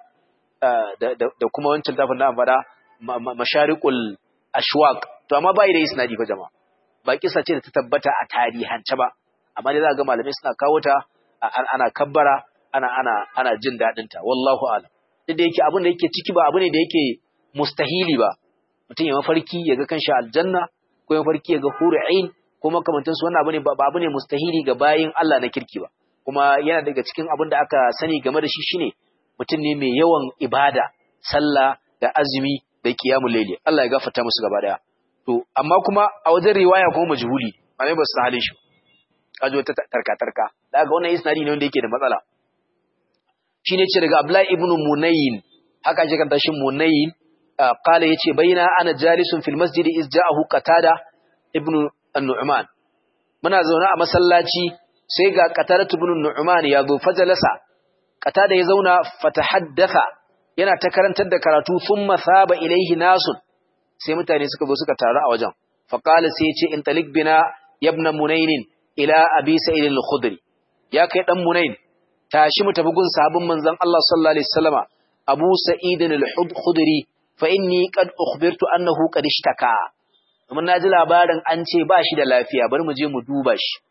da kuma wancan tafin da faɗa masharikul ashwaq to amma bai da isnadi fa jama'a ba kisa ce da ta tabbata a tarihance ba amma dai za ga malamai suna kawo ta ana kabbara ana ana ana jin daɗin ta wallahu a'lam duk da yake abin da yake ciki ba abu ne da yake mustahili ba mutum ya mafarki ya ga kanshi aljanna ko ya mafarki ya ga hur'ain ko makamantan su wannan abu ne ba abu ne mustahili ga bayin Allah na kirki ba kuma yana daga cikin abin da aka sani game da shi shine mutum ne mai yawan ibada sallah da azumi da qiyamul layli Allah ya gafarta musu gaba daya to amma kuma a wajen riwaya kuma majhuli malai ba su halin shi kajo ta tarka tarka daga wannan isnadi ne wanda yake da matsala shine ce daga Abdullah ibn Munayn haka ake kanta shi Munayn qala yace baina ana jalisun fil masjid iz ja'ahu Qatada ibn Nu'man muna zaune a masallaci sai ga Qatada ibn Nu'man ya zo fajalasa Qatada ya zauna fatahaddatha yana ta karantar da karatu thumma thaba ilaihi nasun sai mutane suka zo suka taru a wajen faqala sai yace in talik bina yabna Munayn ila Abi Sa'id al-Khudri ya kai dan Munayn tashi mu tafi gun sahabin manzon Allah sallallahu alaihi wasallama Abu Sa'id al-Khudri fa inni qad ukhbirtu annahu qad ishtaka mun naji labarin an ce ba shi da lafiya bari mu je mu duba shi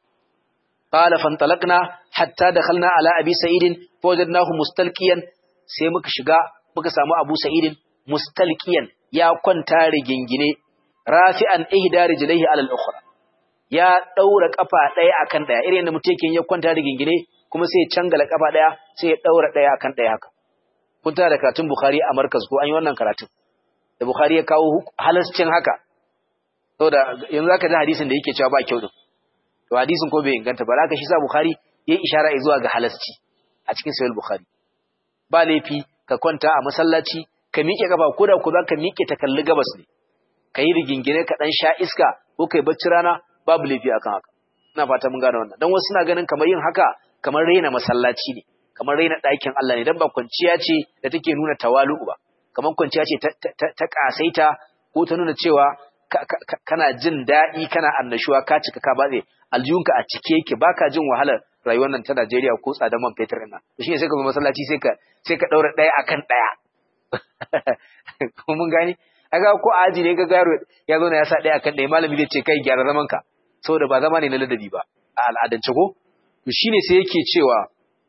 qala fantalaqna hatta dakhalna ala abi sa'id fawajadnahu mustalqiyan sai muka shiga muka samu Abu Sa'id mustalqiyan ya kwanta rigingine rafi'an ihda rijlaihi ala al-ukhra ya daura kafa daya akan daya irin da mutum yake ya kwanta rigingine kuma sai ya cangala kafa daya sai ya daura daya akan daya haka kun tana da karatun Bukhari a markaz ko an yi wannan karatun da Bukhari ya kawo halascin haka saboda yanzu zaka ji hadisin da yake cewa ba kyau din to hadisin ko bai inganta ba haka shi sa Bukhari ya ishara zuwa ga halasci a cikin sahih Bukhari ba laifi ka kwanta a masallaci ka miƙe kafa ko da ku za ka miƙe ta kalli gabas ne ka yi rigingine ka dan sha iska ko kai bacci rana babu laifi akan haka ina fata mun gane wannan dan wasu suna ganin kamar yin haka kamar raina masallaci ne kamar raina ɗakin Allah ne dan ba kwanciya ce da take nuna tawalu'u ba kamar kwanciya ce ta kasaita ko ta nuna cewa kana jin daɗi kana annashuwa ka cika ka batse aljihunka a cike yake baka jin wahalar rayuwar nan ta Najeriya ko tsadar man fetur ɗin nan shi ne sai ka zo masallaci sai ka sai ka ɗaura ɗaya akan ɗaya ko mun gani aga ko aji ne ga garo ya zo na ya sa ɗaya akan ɗaya malami zai ce kai gyara zaman ka saboda ba zama ne na ladabi ba a al'adance ko to shine sai yake cewa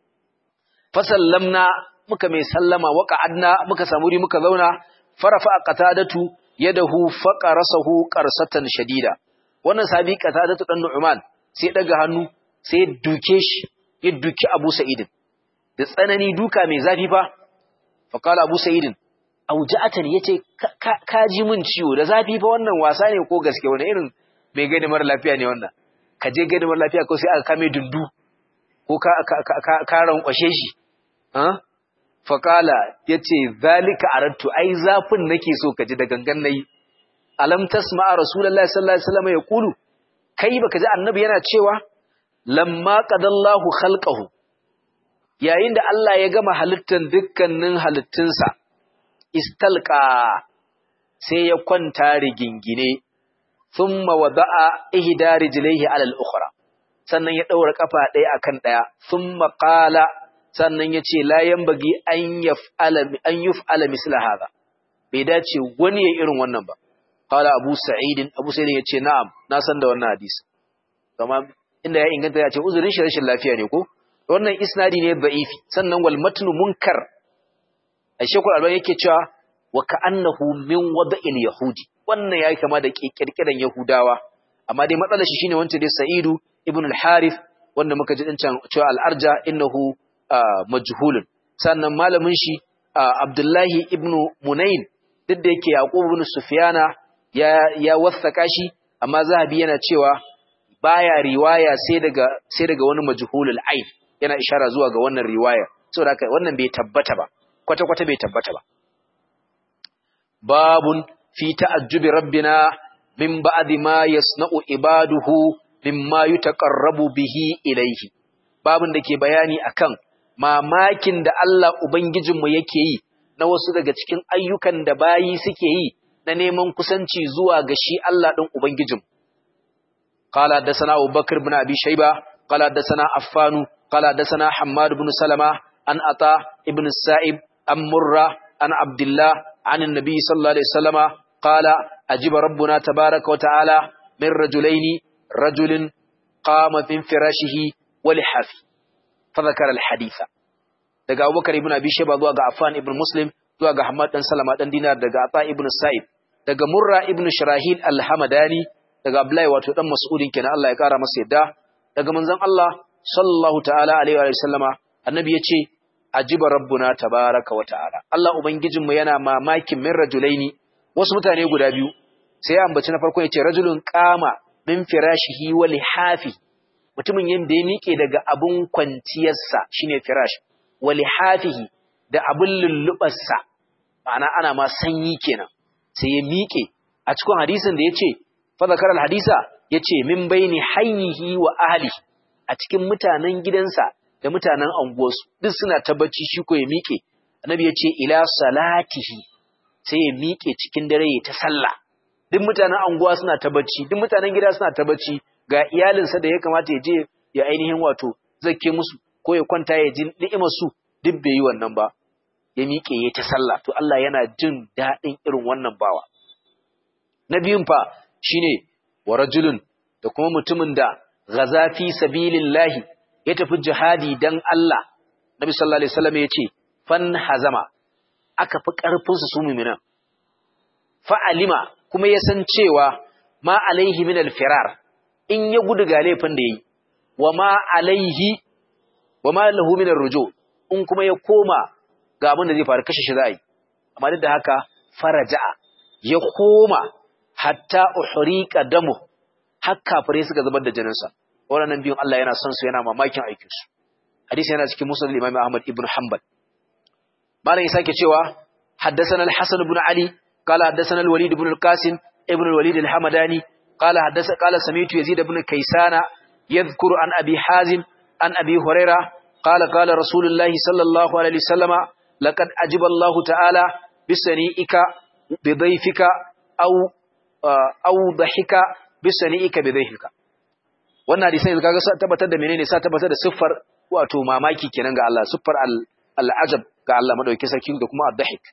fasallamna muka mai sallama wa qa'adna muka samu ri muka zauna farafa qatadatu yadahu faqarasahu qarsatan shadida wannan sabi qatadatu dan nu'man sai daga hannu sai duke shi ya duki Abu Sa'id da tsanani duka mai zafi fa fa kala Abu Sa'id auja'atan yace ka ji min ciwo da zafi fa wannan wasa ne ko gaske wani irin mai gani mara lafiya ne wannan ka je gani mara lafiya ko sai aka kame dundu ko ka ka ka rankwashe shi faƙala ya ce zalika arattu ai zafin nake so ka ji da gangan nayi alam tasma a rasulullahi sallallahu alaihi wasallam ya kulu kai baka ji annabi yana cewa lamma qadallahu khalqahu yayin da Allah ya gama halittan dukkanin halittunsa istalqa sai ya kwanta rigingine thumma wada'a ihda rijlaihi ala al-ukhra sannan ya daura kafa ɗaya akan ɗaya thumma qala sannan ya ce layan bagi an yuf'ala misla haza bai dace wani ya irin wannan ba qala abu sa'idin abu sa'idin ya ce na'am na san da wannan hadisi kama inda ya inganta ya ce uzurin shi rashin lafiya ne ko wannan isnadi ne da'ifi sannan wal matnu munkar a shekul alban yake cewa wa ka'annahu min wada'il yahudi wannan yayi kama da kirkiran yahudawa amma dai matsalar shi shine wancan dai sa'idu ibn al-harith wanda muka ji din cewa al-arja innahu majhulun sannan malamin shi Abdullahi ibn Munayn duk da yake Yaqub ibn Sufyana ya ya wasaka shi amma Zahabi yana cewa baya riwaya sai daga sai daga wani majhulul ain yana ishara zuwa ga wannan riwaya saboda haka wannan bai tabbata ba kwata kwata bai tabbata ba babun fi ta'ajjubi rabbina min ba'di ma yasna'u ibaduhu mimma yutaqarrabu bihi ilayhi babun da ke bayani akan mamakin da Allah Ubangijinmu yake yi na wasu daga cikin ayyukan da bayi suke yi na neman kusanci zuwa ga shi Allah ɗin Ubangijinmu. Kala da sana Abubakar bin Abi Shaiba, kala da sana Affanu, kala da sana Hammad bin Salama, an Ata ibn Sa'ib, an Murra, an Abdullah, an Nabi sallallahu alaihi wasallama, kala ajiba rabbuna tabaraka wa ta'ala min rajulaini rajulin qama min firashihi wa lihafi. فذكر الحديث daga Abubakar ibn Abi Shayba zuwa ga Affan ibn Muslim zuwa ga Hamad dan Salama dan Dinar daga Ata ibn Sa'id daga Murra ibn Shirahil al-Hamadani daga Abdullahi wato dan Mas'udin kenan Allah ya kara masa yadda daga manzon Allah sallallahu ta'ala alaihi wa sallama annabi yace ajiba rabbuna tabaraka wa ta'ala Allah ubangijin mu yana mamakin min rajulaini wasu mutane guda biyu sai ya ambaci na farko yace rajulun qama min firashihi wa lihafi mutumin yanda ya miƙe daga abun kwanciyarsa shine firash wa lihafihi da abun lullubarsa ma'ana ana ma sanyi kenan sai ya miƙe a cikin hadisin da yace fa zakara alhadisa yace min baini hayyihi wa ahli a cikin mutanen gidansa da mutanen anguwarsu duk suna tabbaci shi ko ya miƙe annabi yace ila salatihi sai ya miƙe cikin dare ya ta sallah duk mutanen anguwa suna tabbaci duk mutanen gida suna tabbaci ga iyalinsa da ya kamata ya je ya ainihin wato zakke musu ko ya kwanta ya ji ni'imar su duk bai yi wannan ba ya miƙe ya ta sallah to Allah yana jin daɗin irin wannan bawa na biyun fa shine wa rajulun da kuma mutumin da ghaza fi sabilillahi ya tafi jihadi dan Allah Nabi sallallahu alaihi wasallam ya ce fan hazama aka fi karfin su su mu'minan fa alima kuma ya san cewa ma alaihi min alfirar in ya gudu ga laifin da yayi wa ma alaihi wa ma lahu min arruju in kuma ya koma ga abin da zai faru kashe shi za a yi amma duk da haka faraja'a ya koma hatta uhriqa damu har kafirai suka zubar da jininsa waɗannan biyun Allah yana son su yana mamakin aikin su hadisi yana cikin musnad Imam Ahmad ibn Hanbal malam ya sake cewa haddathana al-Hasan ibn Ali qala haddathana al-Walid ibn al-Qasim ibn al-Walid al-Hamadani qala haddatha qala sami'tu Yazid ibn Kaysana yadhkuru an Abi Hazim an Abi Hurairah qala qala Rasulullahi sallallahu alaihi wasallama laqad ajiba Allah ta'ala bisani'ika bidayfika aw aw dhahika bi sani'ika bi dhahika wannan hadisi kaga sa tabbatar da menene sa tabbatar da siffar wato mamaki kenan ga Allah siffar al-ajab ga Allah madauki sarki da kuma ad-dahik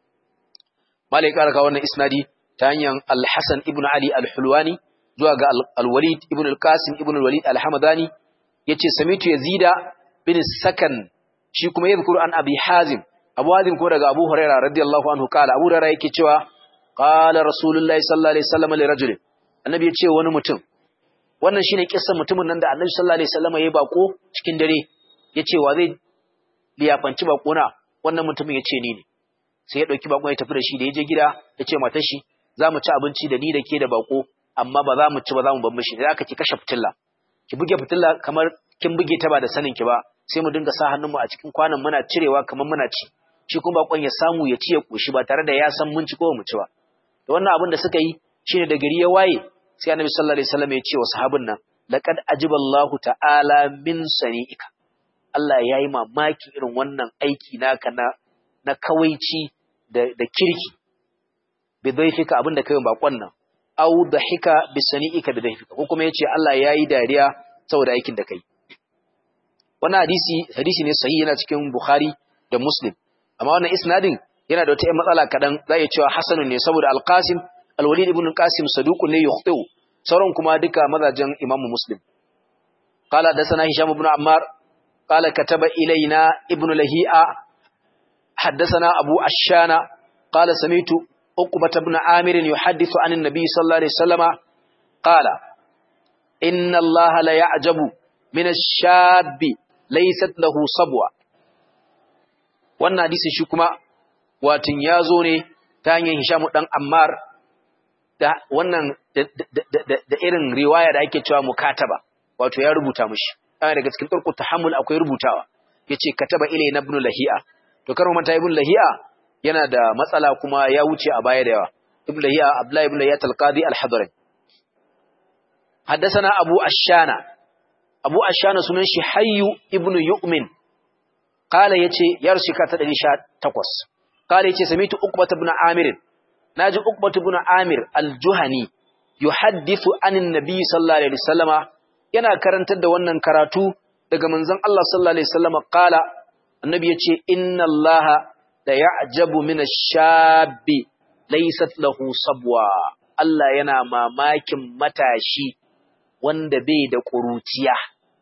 malai karaka wannan isnadi ta hanyar al-Hasan ibn Ali al-Hulwani zuwa ga al-Walid ibn al-Qasim ibn al-Walid al-Hamadani yace samitu yazida bin sakan shi kuma yadhkuru an abi hazim abu hazim ko daga abu hurairah radiyallahu anhu kala abu hurairah yake cewa qala rasulullahi sallallahu alaihi wasallam li rajulin annabi yace wani mutum wannan shine kissan mutumin nan da annabi sallallahu alaihi wasallam yayi bako cikin dare yace wa zai liyafanci bako na wannan mutumin yace ni ne sai ya dauki bako ya tafi da shi da yaje gida yace matar shi za mu ci abinci da ni da ke da bako amma ba za mu ci ba za mu bar mishi sai aka ki kashe fitilla ki buge fitilla kamar kin buge ta ba da sanin ki ba sai mu dinga sa hannunmu a cikin kwanan muna cirewa kamar muna ci shi kuma bakon ya samu ya ci ya koshi ba tare da ya san mun ci ko mu ci ba to wannan abin da suka yi shine da gari ya waye sai annabi sallallahu alaihi wasallam ya ce wa sahabin nan laqad ajiballahu ta'ala min sani'ika Allah ya yi mamaki irin wannan aiki naka na na kawaici da da kirki bi dhaifika abin da kai bakon nan au dahika bi sani'ika bi dhaifika ko kuma yace Allah ya yi dariya saboda aikin da kai wannan hadisi hadisi ne sahihi yana cikin Bukhari da Muslim amma wannan isnadin yana da wata ƴan matsala kadan za ya cewa hasanun ne saboda Al-Qasim Al-Walid ibn Qasim saduqun ne yukhtiu sauran kuma duka mazajen Imam Muslim qala dasana Hisham ibn Ammar qala kataba ilaina ibn Lahi'a haddathana Abu Ashana qala samitu Uqbah ibn Amir yuhaddithu an an-nabi sallallahu alaihi wasallama qala inna Allah la ya'jabu min ash-shabbi laysat lahu sabwa wannan hadisi shi kuma watin yazo ne ta hanyar Hisham dan Ammar da wannan da irin riwaya da ake cewa mukataba wato ya rubuta mishi ana daga cikin turku tahammul akwai rubutawa yace kataba ilayna ibn lahi'a to kar manta ibn lahi'a yana da matsala kuma ya wuce a baya da yawa ibn lahi'a abdullahi ibn lahi'a al-qadi al-hadrami حدثنا أبو أشانة أبو أشانة سنن حي ابن يؤمن قال يتي يرشي كاتد إليشا تقوس قال يتي سميت أقبة بن عامر ناجي أقبة بن عامر الجهني يحدث عن النبي صلى الله عليه وسلم yana karantar da wannan karatu daga manzon Allah sallallahu alaihi wasallam qala annabi yace inna Allah la ya'jabu min ash-shabbi laysat lahu sabwa Allah yana mamakin matashi wanda bai da ƙuruciya.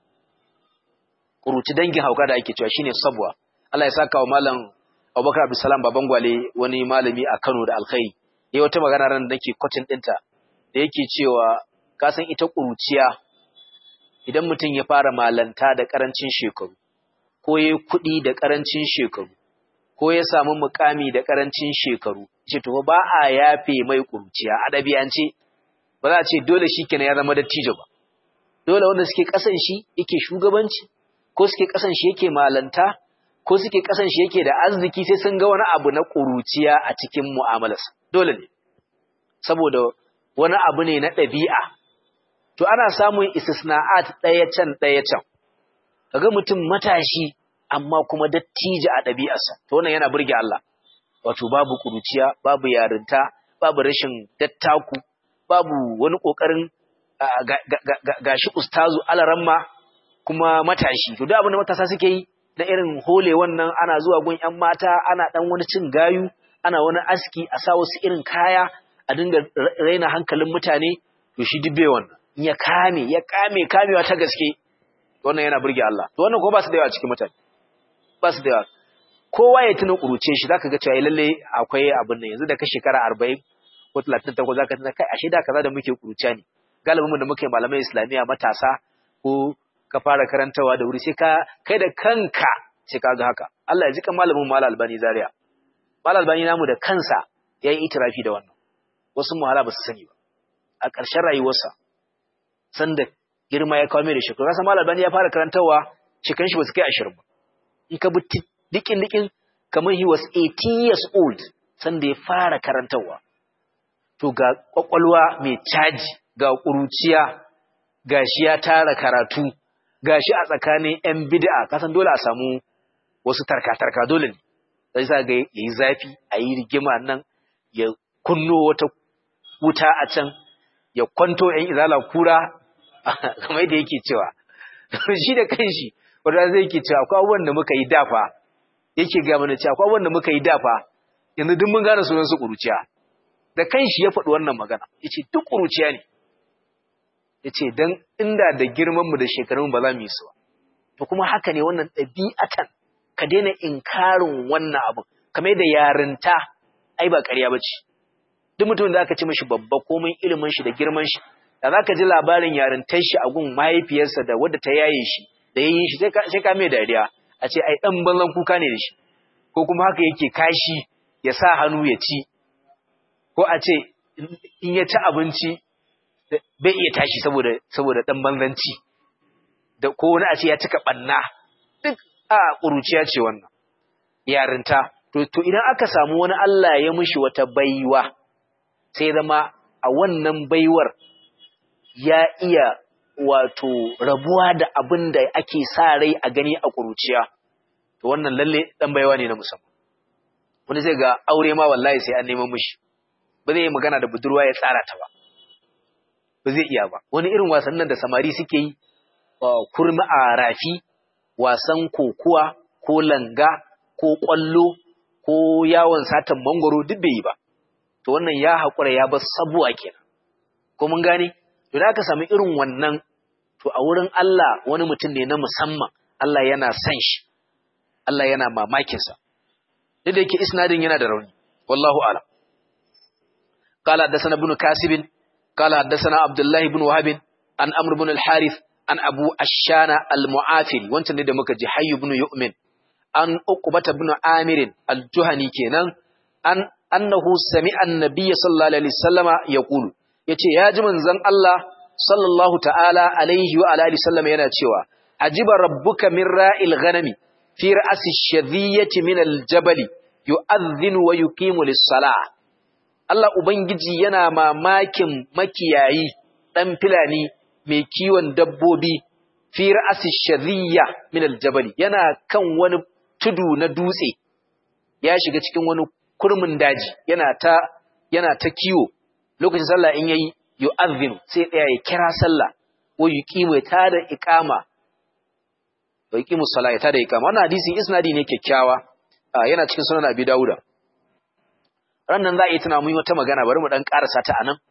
Ƙuruci dangin hauka da ake cewa shine sabwa. Allah ya saka wa malam Abubakar Abdulsalam baban gwale wani malami a Kano da Alkhairi. Yayi wata magana ran da nake kwatin ɗinta da yake cewa ka san ita ƙuruciya idan mutum ya fara malanta da ƙarancin shekaru ko yayi kuɗi da ƙarancin shekaru ko ya samu mukami da ƙarancin shekaru ce to ba a yafe mai ƙuruciya a ɗabi'ance ba za a ce dole shi kenan ya zama dattijo ba dole wanda suke kasan shi yake shugabanci ko suke kasan shi yake malanta ko suke kasan shi yake da arziki sai sun ga wani abu na ƙuruciya a cikin mu'amalarsa dole ne saboda wani abu ne na ɗabi'a to ana samun istisna'at ɗaya can ɗaya can kaga mutum matashi amma kuma dattijo a ɗabi'arsa to wannan yana burge Allah wato babu ƙuruciya babu yarinta babu rashin dattaku babu wani ƙoƙarin gashi ustazu alaramma kuma matashi to duk abin da matasa suke yi na irin hole wannan ana zuwa gun ƴan mata ana dan wani cin gayu ana wani aski a sa wasu irin kaya a dinga raina hankalin mutane to shi dubbe wannan in ya kame ya kame kamewa ta gaske wannan yana burge Allah to wannan ko ba su da yawa cikin mutane ba su da yawa kowa ya tuna kuruce shi zaka ga cewa lalle akwai abin nan yanzu da ka shekara 40 ko 38 zaka tuna kai ashe da kaza da muke kuruciya ne galibinmu da muke malamai islamiyya matasa ko ka fara karantawa da wuri sai ka kai da kanka sai ka ga haka Allah ya ji kan malamin Mal Albani Zaria Mal Albani namu da kansa yayi itirafi da wannan wasu muhala ba su sani ba a ƙarshen rayuwarsa sanda girma ya kawo mai da shekaru kasa Mal Albani ya fara karantawa shekarun shi ba su kai 20 ba in ka bi dikin dikin kamar he was 18 years old sanda ya fara karantawa to ga kwakwalwa mai caji ga ƙuruciya ga shi ya tara karatu ga shi a tsakanin 'yan bid'a kasan dole a samu wasu tarka-tarka dole ne sai sa ga yayi zafi a yi rigima nan ya kunno wata wuta a can ya kwanto ‘yan izala kura kamar da yake cewa shi da kanshi wanda zai ke cewa akwai abubuwan da muka yi dafa yake ga mana cewa akwai abubuwan da muka yi dafa yanzu duk mun gane sunan su ƙuruciya da kanshi ya faɗi wannan magana yace duk ƙuruciya ne yace dan inda da girman mu da shekarun ba za mu yi su ba to kuma haka ne wannan ɗabi'atan ka daina inkarin wannan abu kamar da yarinta ai ba ƙarya bace duk mutumin da aka ce mishi babba komai ilimin shi da girman shi da zaka ji labarin yarintar shi a gun mahaifiyarsa da wadda ta yaye shi da yayin shi sai ka mai dariya a ce ai dan ballan kuka ne da shi ko kuma haka yake kashi ya sa hannu ya ci ko a ce in ya ci abinci bai iya tashi saboda saboda dan banzanci da ko wani a ce ya cika banna duk a ƙuruciya ce wannan yarinta to to idan aka samu wani Allah ya mushi wata baiwa sai zama a wannan baiwar ya iya wato rabuwa da abin da ake sa rai a gani a ƙuruciya to wannan lalle dan baiwa ne na musamman wani zai ga aure ma wallahi sai an neman mushi ba zai yi magana da budurwa ya tsara ta ba ba zai iya ba wani irin wasannin da samari suke yi kurmi a rafi wasan kokuwa ko langa ko ƙwallo ko yawon satan mangoro duk bai yi ba to wannan ya haƙura ya bar sabuwa kenan ko mun gane to da aka samu irin wannan to a wurin Allah wani mutum ne na musamman Allah yana san shi Allah yana mamakin sa duk da yake isnadin yana da rauni wallahu a'lam qala hadathana ibn kasib qala hadathana abdullah ibn wahab an amr ibn al-harith an abu ashana al-mu'afil wancan ne da muka ji hayy ibn yu'min an uqbata ibn amir al-juhani kenan an annahu sami'a an-nabiy sallallahu alaihi wasallama yaqulu yace ya ji manzon Allah sallallahu ta'ala alaihi wa alihi sallama yana cewa ajiba rabbuka min ra'il ghanami fi ra'si shadhiyati min al-jabali yu'adhdhinu wa yuqimu lis-salah Allah ubangiji yana mamakin makiyayi dan filani mai kiwon dabbobi fi ra'si shadhiyya min al-jabali yana kan wani tudu na dutse ya shiga cikin wani kurmin daji yana ta yana ta kiwo lokacin sallah in yayi yu'adhdhinu sai tsaya ya kira sallah ko yuqimu ya tada iqama wa yuqimu salat ya tada iqama wannan hadisin isnadi ne kyakkyawa yana cikin sunan Abi Dawuda rannan za a yi tuna mun wata magana bari mu dan karasa ta anan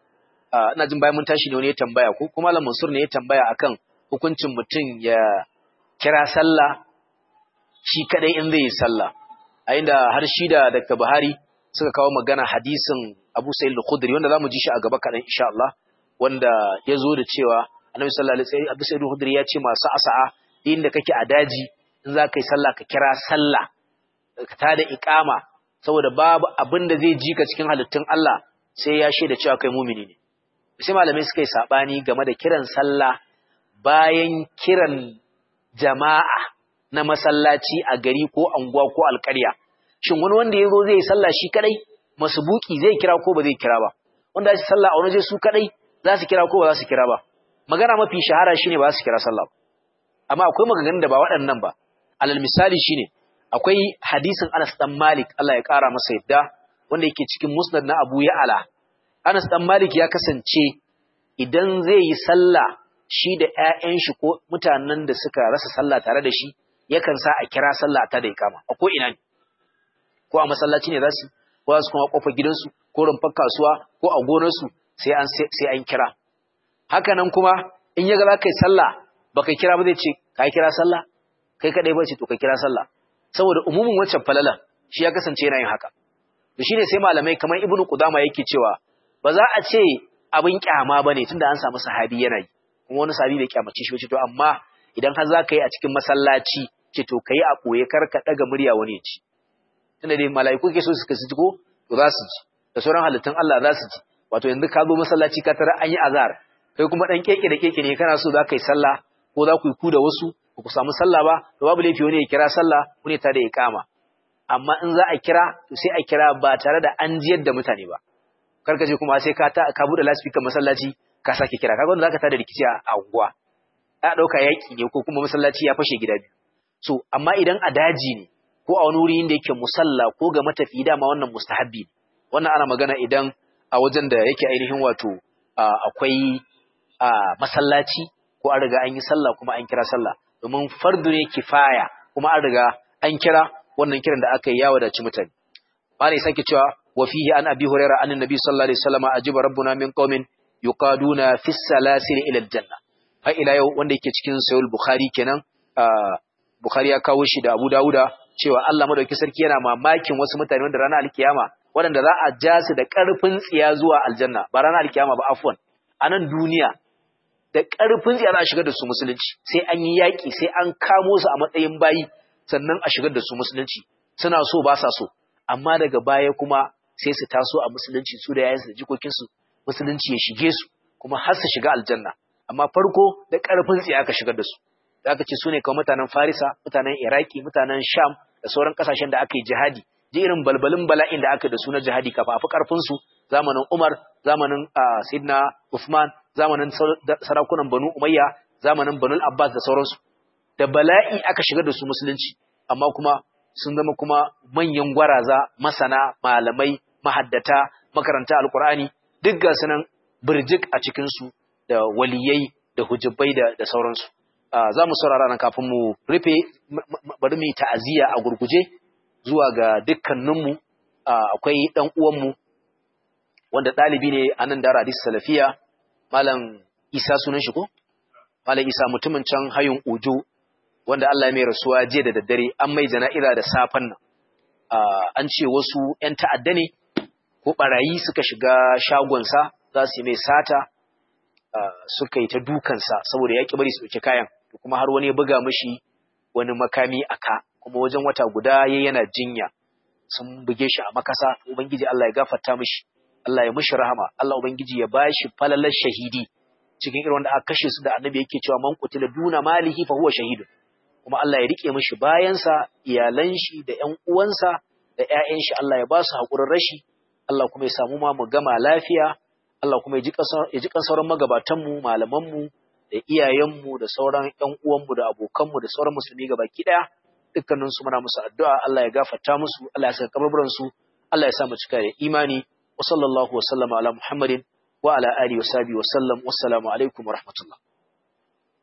ina jin bayan mun tashi ne wani ya tambaya ko kuma Malam Mansur ne ya tambaya akan hukuncin mutum ya kira sallah shi kadai in zai yi sallah a inda har shi da Dr. Buhari suka kawo magana hadisin Abu Sa'id al-Khudri wanda zamu ji shi a gaba kadan insha Allah wanda yazo da cewa Annabi sallallahu alaihi wasallam Abu Sa'id al-Khudri ya ce masu asa'a inda kake a daji in za ka yi sallah ka kira sallah ka tada iqama saboda babu abin da zai ji ka cikin halittun Allah sai ya shaida cewa kai mumini ne sai malamai suka yi sabani game da kiran sallah bayan kiran jama'a na masallaci a gari ko anguwa ko alƙarya shin wani wanda ya zo zai yi sallah shi kadai masubuki zai kira ko ba zai kira ba wanda ya sallah a wani zai su kadai za su kira ko ba za su kira ba magana mafi shahara shine ba za su kira sallah amma akwai maganganun da ba waɗannan ba alal misali shine akwai hadisin Anas dan Malik Allah ya kara masa yadda wanda yake cikin Musnad na Abu Ya'la Anas dan Malik ya kasance idan zai yi sallah shi da ƴaƴan shi ko mutanen da suka rasa sallah tare da shi yakan sa a kira sallah ta da ikama a ko ina ne ko a masallaci ne za su ko su kuma kofar gidansu ko rumfar kasuwa ko a gonarsu sai an sai an kira haka nan kuma in ya ga za ka yi sallah baka kira ba zai ce ka kira sallah kai kadai ba ce to ka kira sallah saboda umumin wancan falala shi ya kasance yana yin haka to shine sai malamai kamar ibnu qudama yake cewa ba za a ce abin kyama bane tunda an samu sahabi yana yi kuma wani sahabi bai kyamace shi ba ce to amma idan har za ka yi a cikin masallaci ce to kai a koye kar ka daga murya wani ya ci tunda dai mala'iku ke so suka ji ko to za su ji da sauran halittun Allah za su ji wato yanzu ka zo masallaci ka tara an yi azhar kai kuma dan keke da keke ne kana so za ka yi sallah ko za ku yi ku da wasu ba ku samu sallah ba to babu laifi wani ya kira sallah wani ta da iqama amma in za a kira to sai a kira ba tare da an jiyar da mutane ba kar ka je kuma sai ka ta ka bude loudspeaker masallaci ka sake kira kaga wanda zaka tada rikici a unguwa ya dauka yaki ne ko kuma masallaci ya fashe gida biyu so amma idan a daji ne ko a wani wuri inda yake musalla ko ga matafi dama wannan mustahabbi ne wannan ana magana idan a wajen da yake ainihin wato akwai masallaci ko an riga an yi sallah kuma an kira sallah domin fardu ne kifaya kuma an riga an kira wannan kiran da aka yi ya wadaci mutane malai sake cewa wa fihi an abi hurairah anna nabi sallallahu alaihi wasallam ajiba rabbuna min qaumin yuqaduna fi salasil ila aljanna har ila yau wanda yake cikin sahih bukhari kenan bukhari ya kawo shi da abu dauda cewa Allah madauki sarki yana mamakin wasu mutane wanda ranar alkiyama waɗanda za a ja su da ƙarfin tsiya zuwa aljanna ba ranar alkiyama ba afwan a nan duniya da ƙarfin tsiya za a shigar da su musulunci sai an yi yaƙi sai an kamo su a matsayin bayi sannan a shigar da su musulunci suna so ba sa so amma daga baya kuma sai su taso a musulunci su da yayansu da jikokinsu musulunci ya shige su kuma har su shiga aljanna amma farko da ƙarfin tsiya aka shigar da su da aka ce su ne kawai mutanen farisa mutanen iraki mutanen sham da sauran ƙasashen da aka yi jihadi ji irin balbalin bala'in da aka da su na jihadi kafa a fi ƙarfinsu zamanin umar zamanin sidna usman zamanin sarakunan banu umayya zamanin banu abbas da sauransu da bala'i aka shigar da su musulunci amma kuma sun zama kuma manyan gwaraza masana malamai mahaddata makaranta alkur'ani duk ga sunan birjik a cikinsu da waliyai da hujjabai da sauransu za mu saurara nan kafin mu rufe bari mu yi ta'aziyya a gurguje zuwa ga dukkaninmu akwai ɗan uwanmu wanda ɗalibi ne a nan dara hadis salafiya malam isa sunan shi ko malam isa mutumin can hayun ojo wanda Allah ya mai rasuwa jiya da daddare an mai jana'iza da safen nan an ce wasu 'yan ta'adda ne ko barayi suka shiga shagonsa za su yi mai sata suka yi ta dukansa saboda ya ƙi bari su ɗauki kayan kuma har wani ya buga mishi wani makami a ka kuma wajen wata guda ya yana jinya sun buge shi a makasa ubangiji Allah ya gafarta mishi Allah ya mishi rahama Allah ubangiji ya bashi falalar shahidi cikin irin wanda aka kashe su da annabi yake cewa man qutila duna malihi fa huwa shahidun kuma Allah ya rike mishi bayansa iyalan shi da ƴan uwansa da ƴaƴan shi Allah ya ba su hakurin rashi Allah kuma ya samu ma mu gama lafiya Allah kuma ya ji kan sauran magabatanmu malamanmu da iyayenmu da sauran ƴan uwanmu da abokanmu da sauran musulmi gabaki ɗaya dukkanin su muna musu addu'a Allah ya gafarta musu Allah ya saka kabarburan su Allah ya sa mu cika da imani wa sallallahu wa sallama ala Muhammadin wa ala alihi wa sahbihi wa sallam wassalamu alaikum wa rahmatullah